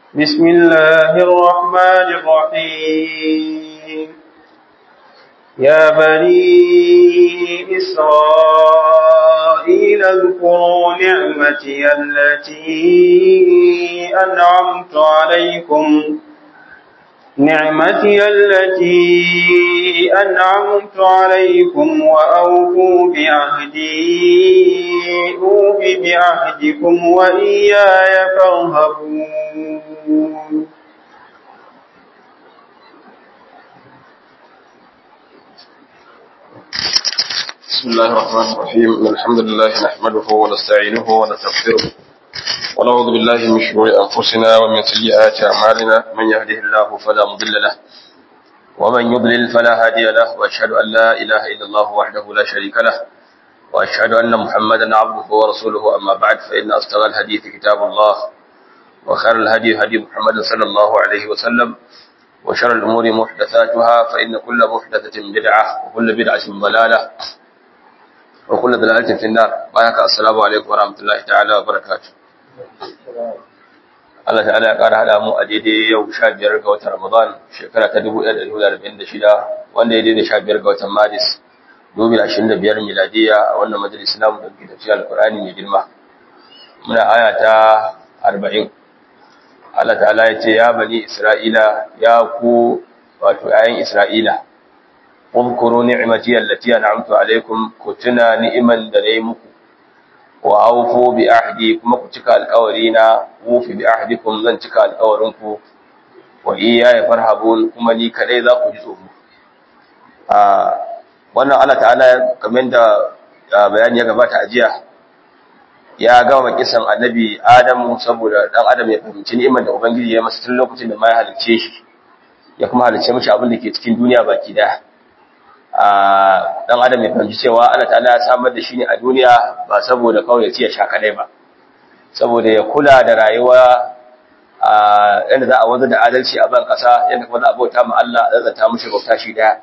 بسم الله الرحمن الرحيم يا بني إسرائيل اذكروا نعمتي التي أنعمت عليكم نعمتي التي أنعمت عليكم وأوفوا بعهدي أوف بعهدكم وإياي فارهبون بسم الله الرحمن الرحيم إن الحمد لله نحمده ونستعينه ونستغفره ونعوذ بالله من شرور أنفسنا ومن سيئات أعمالنا من يهده الله فلا مضل له ومن يضلل فلا هادي له وأشهد أن لا إله إلا الله وحده لا شريك له وأشهد أن محمدا عبده ورسوله أما بعد فإن أصدق الحديث كتاب الله وخير الهدي هدي محمد صلى الله عليه وسلم وشر الأمور محدثاتها فإن كل محدثة بدعة وكل بدعة ضلالة وكل ضلالة في النار بارك السلام عليكم ورحمة الله تعالى وبركاته Allah ta'ala ya ƙara haɗa mu a daidai yau sha biyar ga watan Ramadan shekara ta dubu ɗaya da dubu da arba'in da shida wanda ya daidai sha biyar ga watan Maris dubu da ashirin da biyar miladiya a wannan majalis namu da ke tafiya alƙur'ani mai girma muna aya ta arba'in Allah ta'ala ya ce ya bani Isra'ila ya ku wato ‘ya'yan Isra'ila, ƙunkuru ni'imati allati an'amtu alaikum ku tuna ni'iman da na yi muku, wa aufu bi ahdi kuma ku cika alkawari na wufi bi ahdikum zan cika alkawarinku, wa iya ya farhabun kuma ni kaɗai za ku ji tsoro. Wannan Allah ta'ala kamar da bayani ya gabata a jiya, ya gama kisan annabi Adamu saboda dan Adam ya fahimci ni'imar da Ubangiji ya masa tun lokacin da ma ya halicce shi ya kuma halicce mishi abin da ke cikin duniya baki daya dan Adam ya fahimci cewa Allah ta'ala ya samar da shi ne a duniya ba saboda kawai ya ci ya sha kadai ba saboda ya kula da rayuwa a yadda za a wanzar da adalci a ban kasa yadda kuma za a bauta ma Allah a zanta mishi bauta shi daya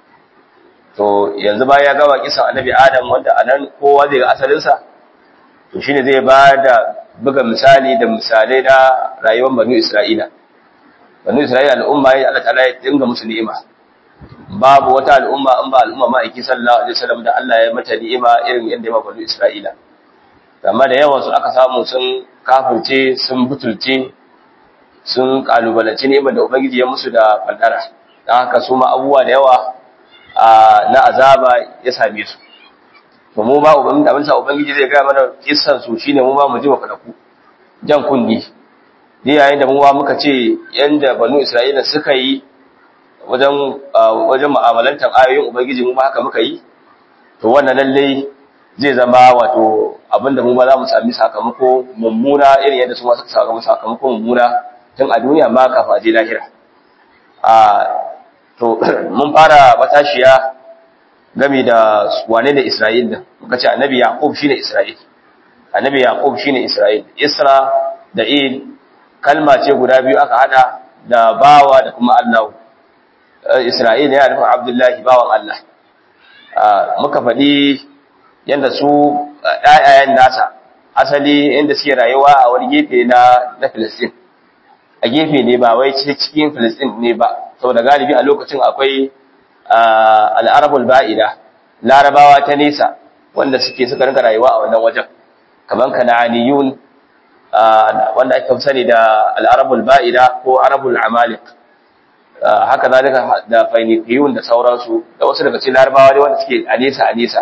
to yanzu bayan ya gama kisan annabi Adam wanda anan kowa zai ga asalinsa to shine zai ba da buga misali da misalai na rayuwar banu Isra'ila banu Isra'ila al'umma ya Allah ta'ala ya dinga musu ni'ima babu wata al'umma in ba al'umma ma'aiki sallallahu alaihi wasallam da Allah ya mata ni'ima irin yadda ya banu Isra'ila amma da yawan su aka samu sun kafirce sun butulce sun kalubalanci ni'imar da ubangiji ya musu da fadara dan haka su ma abubuwa da yawa na azaba ya same su to mu ba ubangiji abin sa ubangiji zai ga mana kissan su shine mu ba mu ji wa ku jan kundi dai yayin da mu ba muka ce yanda banu isra'ila suka yi wajen wajen mu'amalantar ayoyin ubangiji mu ba haka muka yi to wannan lalle zai zama wato abinda mu ba za mu sami sakamako mummuna irin yadda su ma suka samu sakamako mummuna tun a duniya ma kafa je lahira a to mun fara matashiya game da wane ne Isra'il din muka ce annabi Yaqub shine Isra'il annabi Yaqub shine Isra'il Isra da Il kalma ce guda biyu aka hada da bawa da kuma Allah Isra'il yana nufin Abdullahi bawan Allah muka faɗi yanda su ɗayayen nasa asali inda suke rayuwa a wani gefe na na Filistin a gefe ne ba wai cikin Filistin ne ba saboda galibi a lokacin akwai al'arabul ba'ida larabawa ta nesa wanda suke suka rinka rayuwa a wannan wajen kaman kana'aniyun wanda ake sani da al'arabul ba'ida ko arabul amalik haka zalika da fainikiyun da sauransu da wasu daga cikin larabawa ne wanda suke a nesa a nesa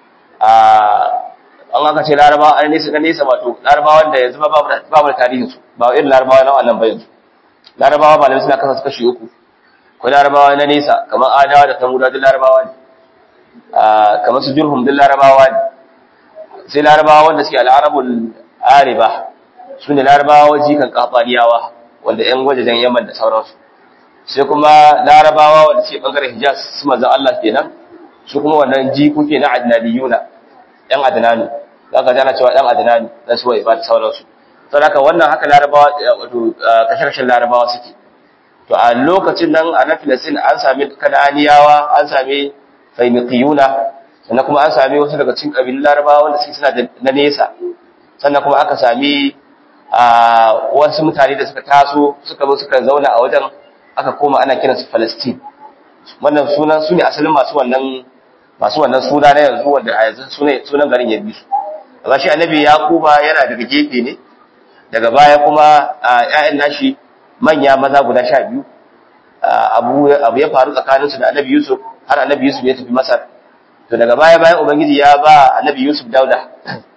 an aka ce larabawa a nesa ga nesa wato larabawa da yanzu babu da tarihinsu ba irin larabawa na wannan bayan larabawa ba suna kasa su kashi uku ko larabawa na nesa kamar adawa da tamuda duk larabawa ne kamar su jurhum duk larabawa ne sai larabawa wanda suke al'arabul ariba su ne larabawa jikan kafariyawa wanda yan wajajen yaman da sauransu sai kuma larabawa wanda suke bangaren hijaz su manzan Allah kenan su kuma wannan jikuke na adnaniyuna yan adnani za ka jana cewa yan adnani na suwaye ba da sauransu sau haka wannan haka larabawa wato kashe-kashen larabawa suke to a lokacin nan a na filistin an sami kananiyawa an sami faimikiyuna sannan kuma an sami wasu daga cikin ƙabilun larabawa wanda suke suna na nesa sannan kuma aka sami a wasu mutane da suka taso suka zo suka zauna a wajen aka koma ana kiransu Palestine wannan sunan su ne asalin masu wannan masu wannan suna na yanzu wanda a yanzu sunan garin ya bi su amma shi annabi yaquba yana daga gefe ne daga baya kuma ƴaƴan nashi manya maza guda sha biyu abu abu ya faru tsakaninsu da annabi yusuf har annabi yusuf ya tafi masar to daga baya bayan ubangiji ya ba annabi yusuf daula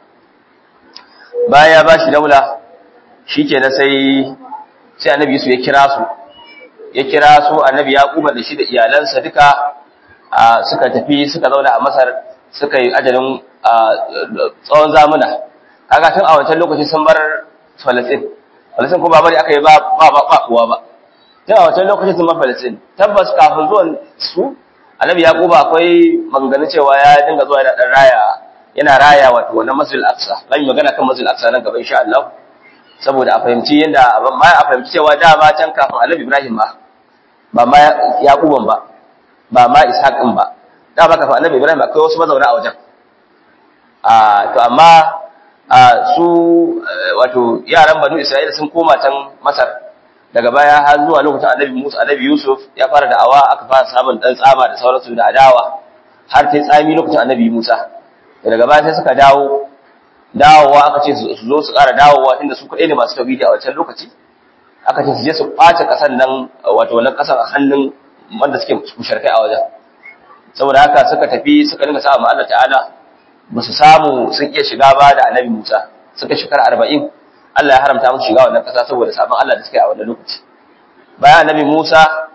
bayan ya ba shi daula shikenan sai sai annabi yusuf ya kira su ya kira su annabi yaquba da shi da iyalansa duka suka tafi suka zauna a masar suka yi ajalin tsawon zamuna kaga tun a wancan lokaci sun bar Falastin Falastin ko ba bari aka yi ba ba ba kuwa ba tun a wancan lokaci sun bar Falastin tabbas kafin zuwan su Annabi Yaquba akwai maganganun cewa ya dinga zuwa yana dan raya yana raya wato wannan Masjidil Aqsa zan yi magana kan Masjidil Aqsa nan gaba insha Allah saboda a fahimci yanda ma a fahimci cewa dama can kafin Annabi Ibrahim ba ba ma Yaquban ba ba ma Ishaq din ba dama kafin Annabi Ibrahim akwai wasu mazauna a wajen a to amma su wato yaran banu Isra'ila sun koma can Masar daga baya har zuwa lokacin Annabi Musa Annabi Yusuf ya fara da'awa aka fara samun dan tsama da sauransu da adawa har ta tsami lokacin Annabi Musa daga baya sai suka dawo dawowa aka ce su zo su ƙara dawowa inda su kuɗai ne masu tauhidi a wancan lokaci aka ce su je su ɓace ƙasan nan wato wannan ƙasan a hannun wanda suke musharkai a wajen saboda haka suka tafi suka dinga sa Allah ta'ala ba su samu sun iya shiga ba da annabi Musa suka shekara arba'in Allah ya haramta musu shiga wannan ƙasa saboda sabon Allah da suka yi a wannan lokaci bayan annabi Musa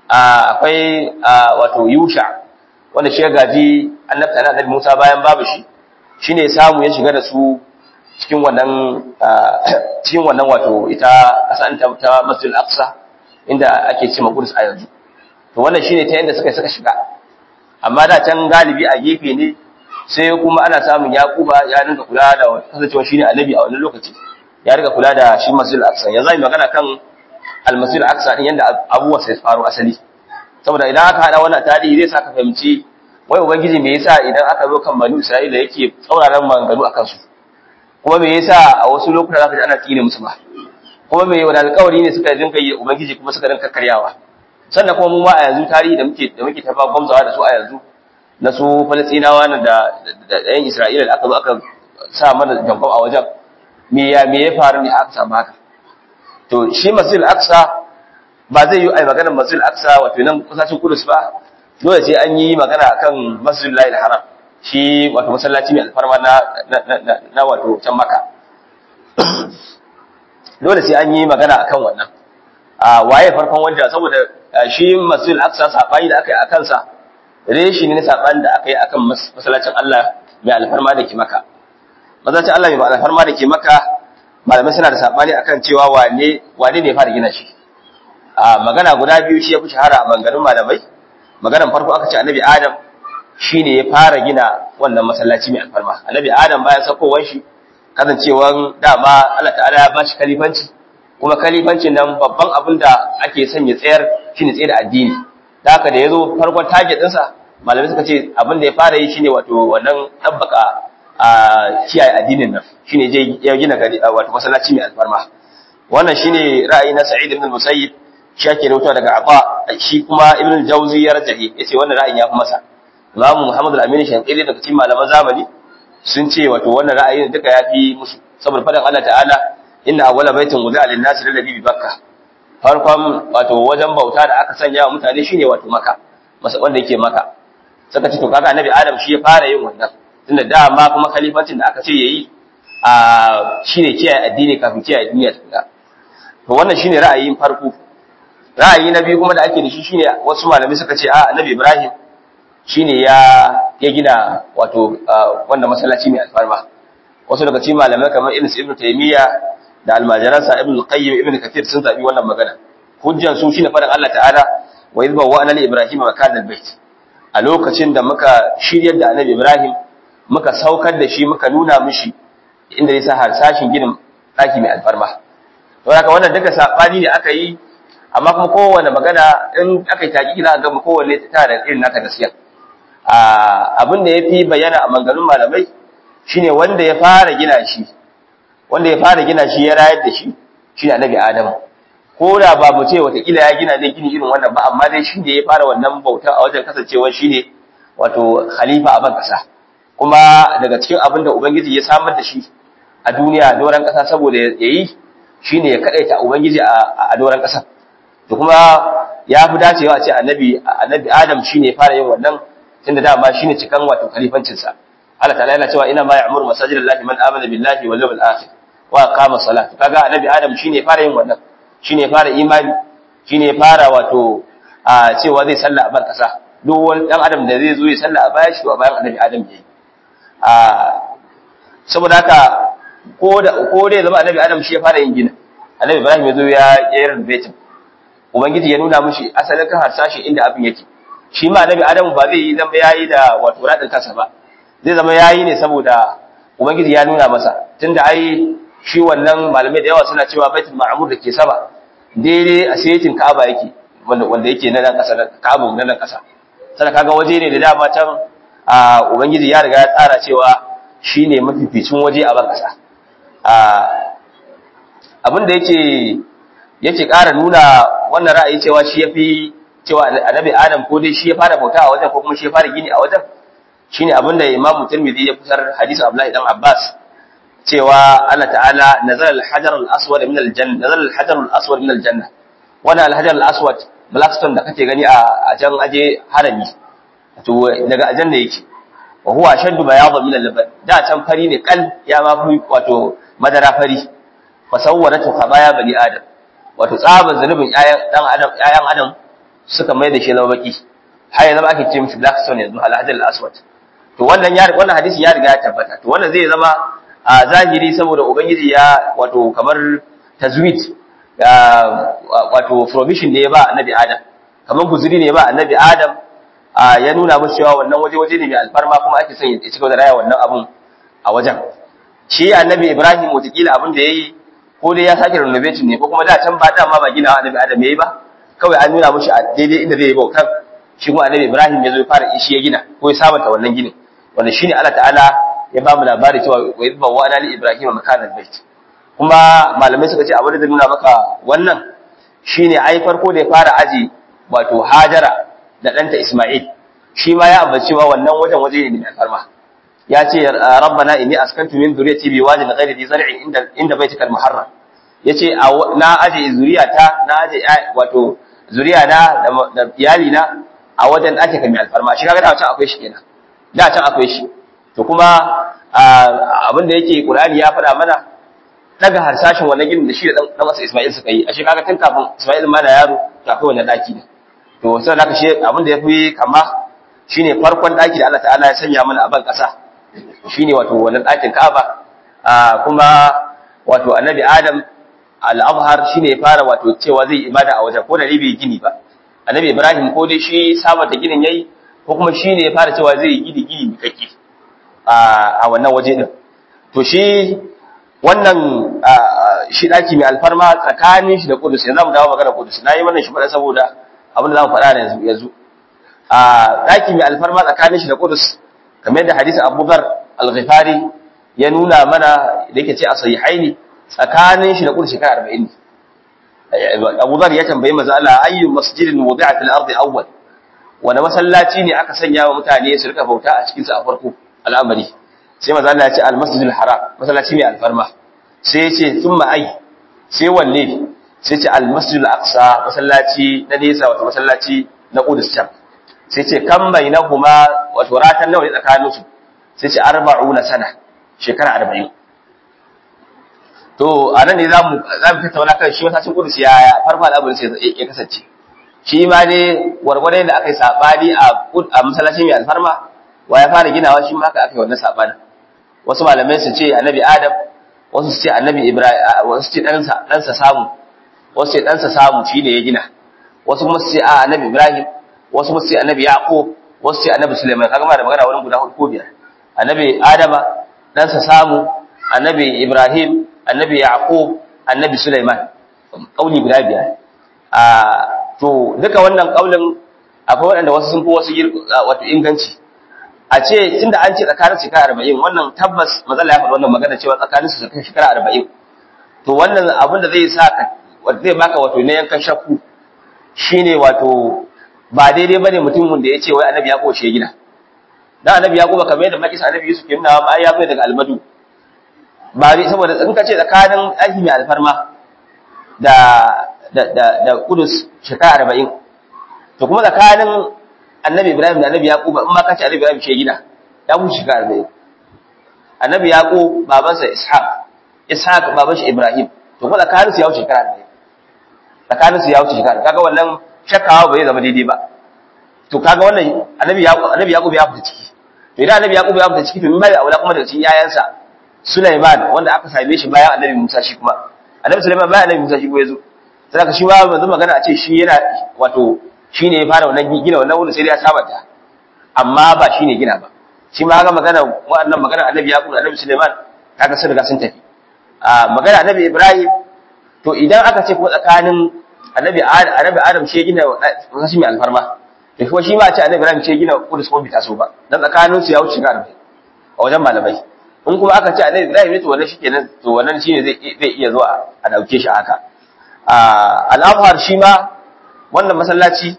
akwai wato Yusha wanda shi ya gaji annabta na annabi Musa bayan babu shi shine samu ya shiga da su cikin wannan cikin wannan wato ita ƙasa ta ta Masjid Aqsa inda ake cewa Qudus a yanzu to wannan shine ta yanda suka suka shiga amma da can galibi a gefe ne sai kuma ana samun yaquba ya dinga kula da kasancewa shine annabi a wannan lokaci ya riga kula da shi masjid al-aqsa yanzu ai magana kan al-masjid al-aqsa din yanda abubuwa sai faru asali saboda idan aka hada wannan tarihi zai saka fahimci wai ubangiji me yasa idan aka zo kan banu isra'ila yake tsauraran maganganu akan su kuma me yasa a wasu lokuta zaka ji ana tsine musu ba kuma me wani alƙawari ne suka dinga yi ubangiji kuma suka dinga karyawa sannan kuma mu ma a yanzu tarihi da muke da muke tafa gwamzawa da su a yanzu na su Falastinawa da da ɗayan Isra'ila da aka zo aka sa mana jangon a wajen me ya me ya faru ne aka samu haka to shi Masjid Al-Aqsa ba zai yi ai maganar Masjid Al-Aqsa wato nan kusacin Kudus ba dole sai an yi magana akan Masjid Al-Haram shi wato masallaci mai alfarma na na wato can Makka dole sai an yi magana akan wannan a waye farkon wanda saboda shi Masjid Al-Aqsa sabani da aka yi akan sa reshi ne na saɓani da aka yi akan masallacin Allah mai alfarma da ke maka. Masallacin Allah mai alfarma da ke maka malamai suna da saɓani akan cewa wane wane ne ya fara gina shi. A magana guda biyu shi ya fi shahara a maganganun malamai. Maganan farko aka ce annabi Adam shi ne ya fara gina wannan masallaci mai alfarma. Annabi Adam bayan sakowar shi kasancewan dama Allah ta'ala ya bashi kalifanci kuma kalifancin nan babban abin da ake son ya tsayar shine tsaye da addini. da haka da ya zo farkon target ɗinsa malamai suka ce abin da ya fara yi shine wato wannan ɗabbaka a kiyaye addinin nan shine je ya gina gari wato masallaci mai alfarma wannan shine ra'ayi na Sa'id ibn Musayyib shi ake rawaito daga Abba shi kuma Ibn Jawzi ya rajahi yace wannan ra'ayin ya fi masa Imam Muhammad al-Amin Shankiri daga cikin malaman zamani sun ce wato wannan ra'ayin duka ya fi musu saboda fadan Allah ta'ala inna awwala baitin wudi'a lin-nasi lalladhi bi Bakkah farkon wato wajen bauta da aka sanya wa mutane shine wato maka masa wanda yake maka saka ce to kaga annabi adam shi ya fara yin wannan tunda dama kuma khalifancin da aka ce yayi a shine kiyaye addini kafin kiyaye duniya ta to wannan shine ra'ayin farko ra'ayi na biyu kuma da ake da shi shine wasu malamai suka ce a annabi ibrahim shine ya ya gina wato wannan masallaci mai alfarma wasu daga cikin malamai kamar ibn ibn taymiya da almajiransa ibn qayyim ibn kathir sun zabi wannan magana hujjan su shine faɗin Allah ta'ala wa idh bawwa'na li ibrahima makana albayt a lokacin da muka shiryar da annabi ibrahim muka saukar da shi muka nuna mishi inda zai sa harsashin ginin daki mai alfarma to haka wannan duka sabani ne aka yi amma kuma kowanne magana in aka yi taƙiƙi za a ga kowanne ta da irin nata gaskiya abin da ya fi bayyana a manganun malamai shine wanda ya fara gina shi wanda ya fara gina shi ya rayar da shi shi ne annabi Adam ko da ba mu ce watakila ya gina ne gini irin wannan ba amma dai shi ne ya fara wannan bauta a wajen kasancewar shi ne wato khalifa a ban kasa kuma daga cikin abin da ubangiji ya samar da shi a duniya doron kasa saboda ya yi shi ne ya kadaita ubangiji a doron kasa da kuma ya fi dacewa a ce annabi annabi Adam shi ne ya fara yin wannan tunda dama shi ne cikan wato khalifancinsa Allah ta'ala yana cewa ina ma ya'muru masajidallahi man amana billahi wal yawmil akhir wa qama salat kaga annabi Adam shi ne ya fara yin wannan shi ne fara imani shi ne fara wato a cewa zai salla a ban kasa duk wani dan adam da zai zo ya salla a baya shi a bayan annabi adam yayi a saboda haka ko da ko da zama annabi adam shi ya fara yin gina annabi ibrahim ya zo ya yi rubaitin ubangiji ya nuna mishi asalin kan harsashi inda abin yake shi ma annabi adam ba zai yi zama yayi da wato radin kansa ba zai zama yayi ne saboda ubangiji ya nuna masa tunda ai shi wannan malamai da yawa suna cewa baitul ma'mur da ke sama daidai a setin Ka'aba yake wanda wanda yake na nan kasa Ka'aba na nan kasa sai kaga waje ne da dama can a ubangiji ya riga ya tsara cewa shine mafificin waje a ban kasa a abin da yake yake ƙara nuna wannan ra'ayi cewa shi yafi cewa annabi Adam ko dai shi ya fara bauta a wajen ko kuma shi ya fara gini a wajen shine abin da Imam Tirmidhi ya fitar hadisi Abdullahi dan Abbas cewa Allah ta'ala nazar al-hajar al-aswad min al-janna nazar al-hajar al-aswad min al-janna wannan al-hajar al-aswad blackstone da kake gani a can aje harami to daga aljanna yake wa huwa ashaddu bayadan min al-laban da can fari ne kal ya ma fi wato madara fari fa sawwaratu khabaya bani adam wato tsaban zanubin ƴaƴan dan adam ƴaƴan adam suka mai da shi zama baki har yanzu ake ce mishi blackstone yanzu al-hajar al-aswad to wannan ya wannan hadisi ya riga ya tabbata to wannan zai zama a zahiri saboda ubangiji ya wato kamar tazwid wato provision ne ya ba annabi adam kamar guzuri ne ya ba annabi adam ya nuna musu cewa wannan waje waje ne mai alfarma kuma ake son ya cika da raya wannan abun a wajen shi annabi ibrahim wataƙila abin da ya yi ko dai ya sake renovation ne ko kuma da can ba dama ba gina annabi adam ya yi ba kawai an nuna mushi a daidai inda zai yi bautar shi kuma annabi ibrahim ya zo ya fara shi ya gina ko ya sabanta wannan ginin wanda shine Allah ta'ala ya ba mu labari cewa wa idba wa ala li ibrahim makanan bait kuma malamai suka ce abin da nuna maka wannan shine ai farko da ya fara aji wato hajara da ɗanta isma'il shi ma ya ambaci cewa wannan wajen waje ne mai alfarma ya ce rabbana inni askantu min dhurriyyati bi wadin ghairi dhi zar'in inda inda baitikal muharram yace na aje zuriyata na aje wato zuriya na da iyali na a wajen ɗakin ka mai alfarma shi kaga da can akwai shi kenan da can akwai shi to kuma abin da yake Qur'ani ya faɗa mana daga harsashin wannan ginin da shi da dan masa Isma'il suka yi ashe kaga tun kafin Isma'il ma na yaro to akwai wannan daki ne to sai da shi abin da yafi kama shine farkon daki da Allah ta'ala ya sanya mana a ban kasa shine wato wannan dakin Ka'aba kuma wato Annabi Adam al-Azhar shine ya fara wato cewa zai ibada a wajen ko da bai gini ba Annabi Ibrahim ko dai shi sabata ginin yayi ko kuma shine ya fara cewa zai gidi gidi mikaki a wannan waje din to shi wannan shi daki mai alfarma tsakanin shi da Qudus yanzu mu dawo magana Qudus nayi wannan shi fada saboda abin da zamu faɗa yanzu yanzu a daki mai alfarma tsakanin shi da Qudus kamar yadda hadisi Abu Dhar al-Ghifari ya nuna mana da yake ce a sahihaini tsakanin shi da Qudus shekara 40 ne Abu Dhar ya tambayi manzo Allah ayyu masjidin wudi'a fil ardi awwal wani masallaci ne aka sanya wa mutane su rika bauta a cikin sa a farko al'amari sai maza Allah ya ce al-masjidul haram masallaci mai alfarma sai ya ce thumma ai sai wanne sai ce al-masjidul aqsa masallaci na nesa wato masallaci na Qudus can sai ce kan bainahuma wato ratan nawa ne tsakanin su sai ce 40 sana shekara 40 to anan ne zamu zamu tattauna kan shi masallacin Qudus ya farfa al'amarin sai ya kasance shi ma ne gwargwadon da aka yi sabani a masallacin mai alfarma wa ya fara ginawa shi ma haka aka yi wannan sabanin wasu malamai su ce annabi adam wasu su ce annabi ibrahim wasu su ce ɗansa ɗansa samu wasu su ce ɗansa samu shi ne ya gina wasu kuma su ce a annabi ibrahim wasu kuma su ce annabi yaqub wasu su ce annabi sulaiman kaga ma da magana wurin guda hudu ko biyar annabi adama ɗansa samu annabi ibrahim annabi yaqub annabi sulaiman kauli guda biyar a to duka wannan kaulin akwai waɗanda wasu sun fi wasu wato inganci a ce tunda an ce tsakanin shekara arba'in wannan tabbas mazalla ya faɗi wannan magana cewa tsakanin su shekara arba'in to wannan abin da zai sa ka zai baka wato na yankan shakku shine wato ba daidai bane mutumin da ya ce wai annabi ya koshe gida dan annabi ya goba kamar yadda makisa annabi Yusuf ke nuna ma ya bai daga almadu ba dai saboda in ka ce tsakanin aiki mai alfarma da da da da Kudus shekara 40 to kuma tsakanin annabi Ibrahim da annabi Yaqub in ma ka ce annabi Ibrahim shi gida ya wuce shekara 40 annabi Yaqub babansa Ishaq Ishaq baban shi Ibrahim to kuma tsakanin su ya wuce shekara 40 tsakanin su ya wuce shekara kaga wannan shakkawa bai zama daidai ba to kaga wannan annabi Yaqub annabi Yaqub ya fita ciki to idan annabi Yaqub ya fita ciki to min bai aula kuma daga cikin yayansa Sulaiman wanda aka same shi bayan annabi Musa shi kuma annabi Sulaiman bayan annabi Musa shi kuma yazo sai ka shi ba manzo magana a ce shi yana wato shine ya fara wannan gina wannan wurin sai dai ya sabata amma ba shine gina ba shi ma ga magana wannan magana annabi Yaqub da annabi Sulaiman kaga sun riga sun tafi a magana annabi Ibrahim to idan aka ce kuma tsakanin annabi annabi Adam shi ya gina shi mai alfarma da kuma shi ma a ce annabi Ibrahim ce gina Kudus ko bita so ba dan tsakanin su ya wuce ga arba'in a wajen malamai in kuma aka ce annabi Ibrahim ne to wannan shikenan to wannan shine zai zai iya zuwa a dauke shi haka al-Azhar shi ma wannan masallaci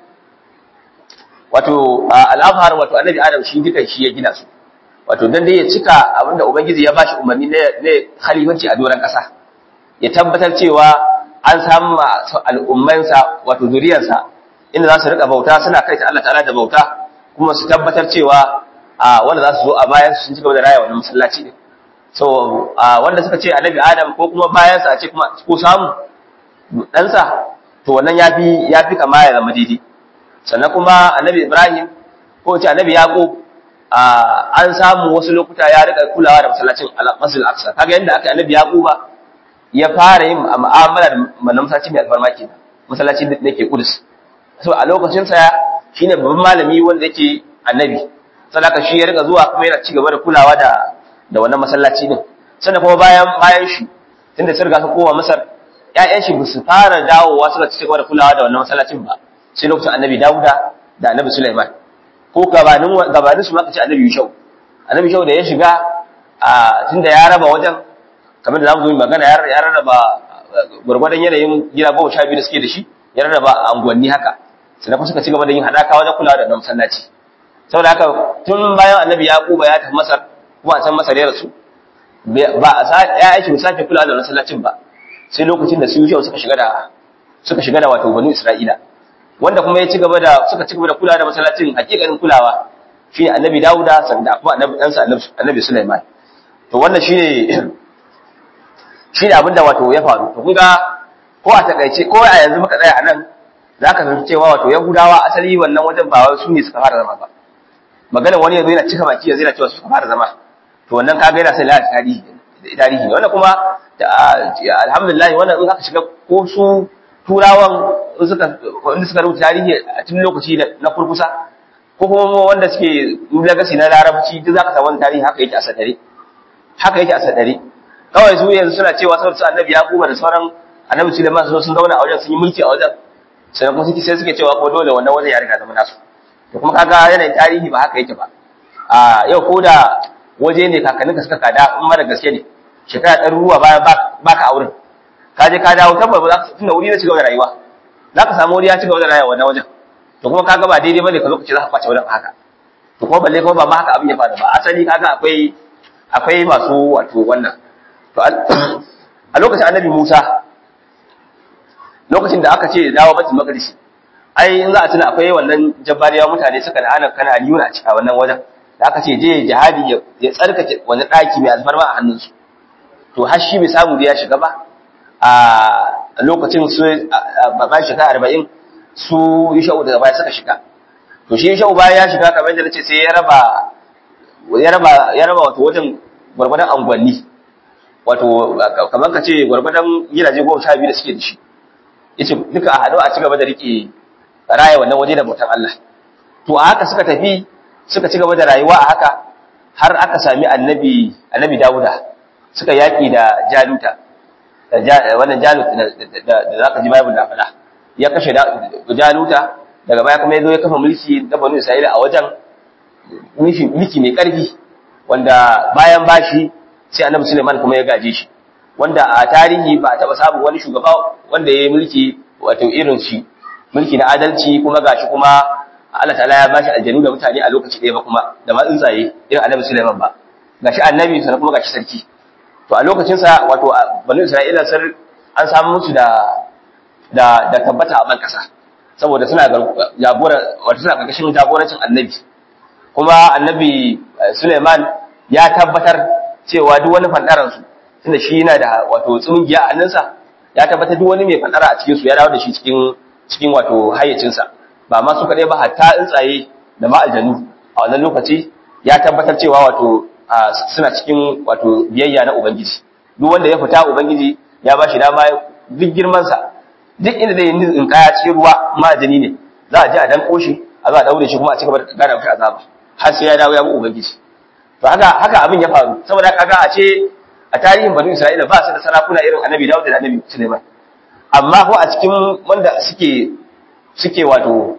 wato al-Azhar wato annabi Adam shi duka shi ya gina su wato dan dai ya cika abinda ubangiji ya bashi umarni ne ne khalifanci a doran kasa ya tabbatar cewa an samu al'ummansa wato zuriyarsa inda za su rika bauta suna kai ta Allah ta'ala da bauta kuma su tabbatar cewa a wanda za su zo a bayan su sun ci gaba da raya wannan masallaci ne so wanda suka ce annabi adam ko kuma bayan sa a ce kuma ko samu ɗansa to wannan ya fi ya fi kama ya zama daidai sannan kuma annabi ibrahim ko ce annabi yaqub an samu wasu lokuta ya rika kulawa da masallacin al-masjid al-aqsa kaga yanda aka annabi yaquba ya fara yin mu'amala da masallaci mai alfarma kenan masallaci da ke kudus so a lokacinsa shi ne babban malami wanda yake annabi sadaka shi ya rika zuwa kuma yana cigaba da kulawa da da wannan masallaci din sannan kuma bayan bayan shi tunda sun riga sun koma Masar ƴaƴan shi ba su fara dawowa suka ci gaba da kulawa da wannan masallacin ba sai lokacin annabi Dawuda da annabi Sulaiman ko gabanin gabanin su ma kace annabi Yushau annabi Yushau da ya shiga a tunda ya raba wajen kamar da zamu zo magana ya rarraba gurgurdan yanayin gida goma sha biyu da suke da shi ya rarraba anguwanni haka sannan kuma suka ci gaba da yin hadaka wajen kulawa da wannan masallaci saboda haka tun bayan annabi yaquba ya tafi masar kuma a can masar ya rasu ba a sa ya aiki sake kulawa da masallacin ba sai lokacin da su yi suka shiga da suka shiga da wato banu isra'ila wanda kuma ya ci gaba da suka ci gaba da kulawa da masallacin hakikanin kulawa shine annabi dauda sanda kuma annabi dan annabi sulaiman to wannan shine shine abinda wato ya faru to kun ga ko a takaice ko a yanzu muka tsaya a nan za ka fahimci cewa wato yahudawa asali wannan wajen ba wai su ne suka fara zama ba maganar wani yanzu yana cika baki yanzu yana cewa suka fara zama to wannan kaga yana sai lalata tarihi tarihi ne wannan kuma alhamdulillah wannan in aka shiga ko su turawan suka wanda suka rubuta tarihi a cikin lokaci na kurkusa ko kuma wanda suke legacy na larabci duk zaka samu tarihi haka yake a sadare haka yake a sadare kawai su yanzu suna cewa sauran su annabi yaquba da sauran annabi sulaiman sun sun zauna a wajen sun yi mulki a wajen sai kuma suke sai suke cewa ko dole wannan wajen ya riga zama nasu to kuma kaga yanayin tarihi ba haka yake ba a yau ko da waje ne kakanninka suka kada in mara gaske ne shekara ɗan ruwa bayan ba ka auren ka je ka dawo tabbas ba za ka tunda wuri na cigaba da rayuwa za ka samu wuri ya cigaba da rayuwa wannan wajen to kuma kaga ba daidai bane ka zo ka ce za ka kwace wajen haka to kuma balle kuma ba ma haka abin ya faru ba asali kaga akwai akwai masu wato wannan to a lokacin annabi Musa lokacin da aka ce dawo batul maqdis ai in za a tuna akwai wannan jabbariya mutane suka da ana kana aliyuna a cikin wannan wajen da aka ce je jihadi ya tsarkake wani daki mai alfarma a hannunsu to har shi bai samu da ya shiga ba a lokacin su baban shekara arba'in su yishau daga baya suka shiga to shi yishau bayan ya shiga kamar yadda nace sai ya raba ya raba ya raba wato wajen gwargwadon angwanni wato kamar ka ce gwargwadon gidaje goma sha biyu da suke da shi yace duka a haɗu a ci gaba da rike raya wannan waje da bautan Allah to a haka suka tafi suka ci gaba da rayuwa a haka har aka sami annabi annabi Dawuda suka yaki da Jaluta wannan Jalut da zaka ji Bible da faɗa ya kashe Jaluta daga baya kuma ya zo ya kafa mulki da Banu Isra'ila a wajen miki mai ƙarfi wanda bayan bashi sai annabi Sulaiman kuma ya gaje shi wanda a tarihi ba a taɓa samun wani shugaba wanda ya yi mulki wato irin shi mulki na adalci kuma gashi kuma Allah ta'ala ya bashi aljanu da mutane a lokaci ɗaya ba kuma da ma tsuntsaye irin annabi Sulaiman ba gashi annabi sannan kuma gashi sarki to a lokacin sa wato banu Isra'ila sun an samu musu da da da tabbata a ban kasa saboda suna jagora wato suna karkashin jagorancin annabi kuma annabi Sulaiman ya tabbatar cewa duk wani fandaran su tunda shi yana da wato tsungiya a hannunsa ya tabbatar duk wani mai fandara a cikin su ya dawo da shi cikin cikin wato hayyacin sa ba ma su kadai ba hatta tsuntsaye da ma aljanu a wannan lokaci ya tabbatar cewa wato suna cikin wato biyayya na ubangiji duk wanda ya fita ubangiji ya ba shi dama duk girman sa duk inda zai yi in kaya cikin ruwa ma'ajini ne za a ji a danko shi a zo a daure shi kuma a cigaba da gana mashi azaba har sai ya dawo ya bi ubangiji to haka haka abin ya faru saboda kaga a ce a tarihin banu isra'ila ba su da sarakuna irin annabi dawud da annabi suleiman amma ko a cikin wanda suke suke wato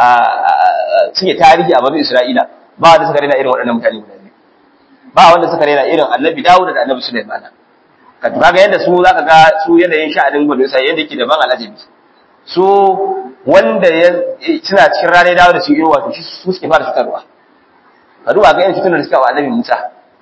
suke tarihi a banu isra'ila ba wanda suka rena irin waɗannan mutane guda biyu ba wanda suka rena irin annabi dawud da annabi suleiman ka kaga yadda su zaka ga su yanayin sha'anin banu isra'ila yadda yake daban al'ajabi su wanda ya suna cikin ranar dawo da su irin wato su suke fara cutarwa ka duba ga irin cutar da suka wa annabi Musa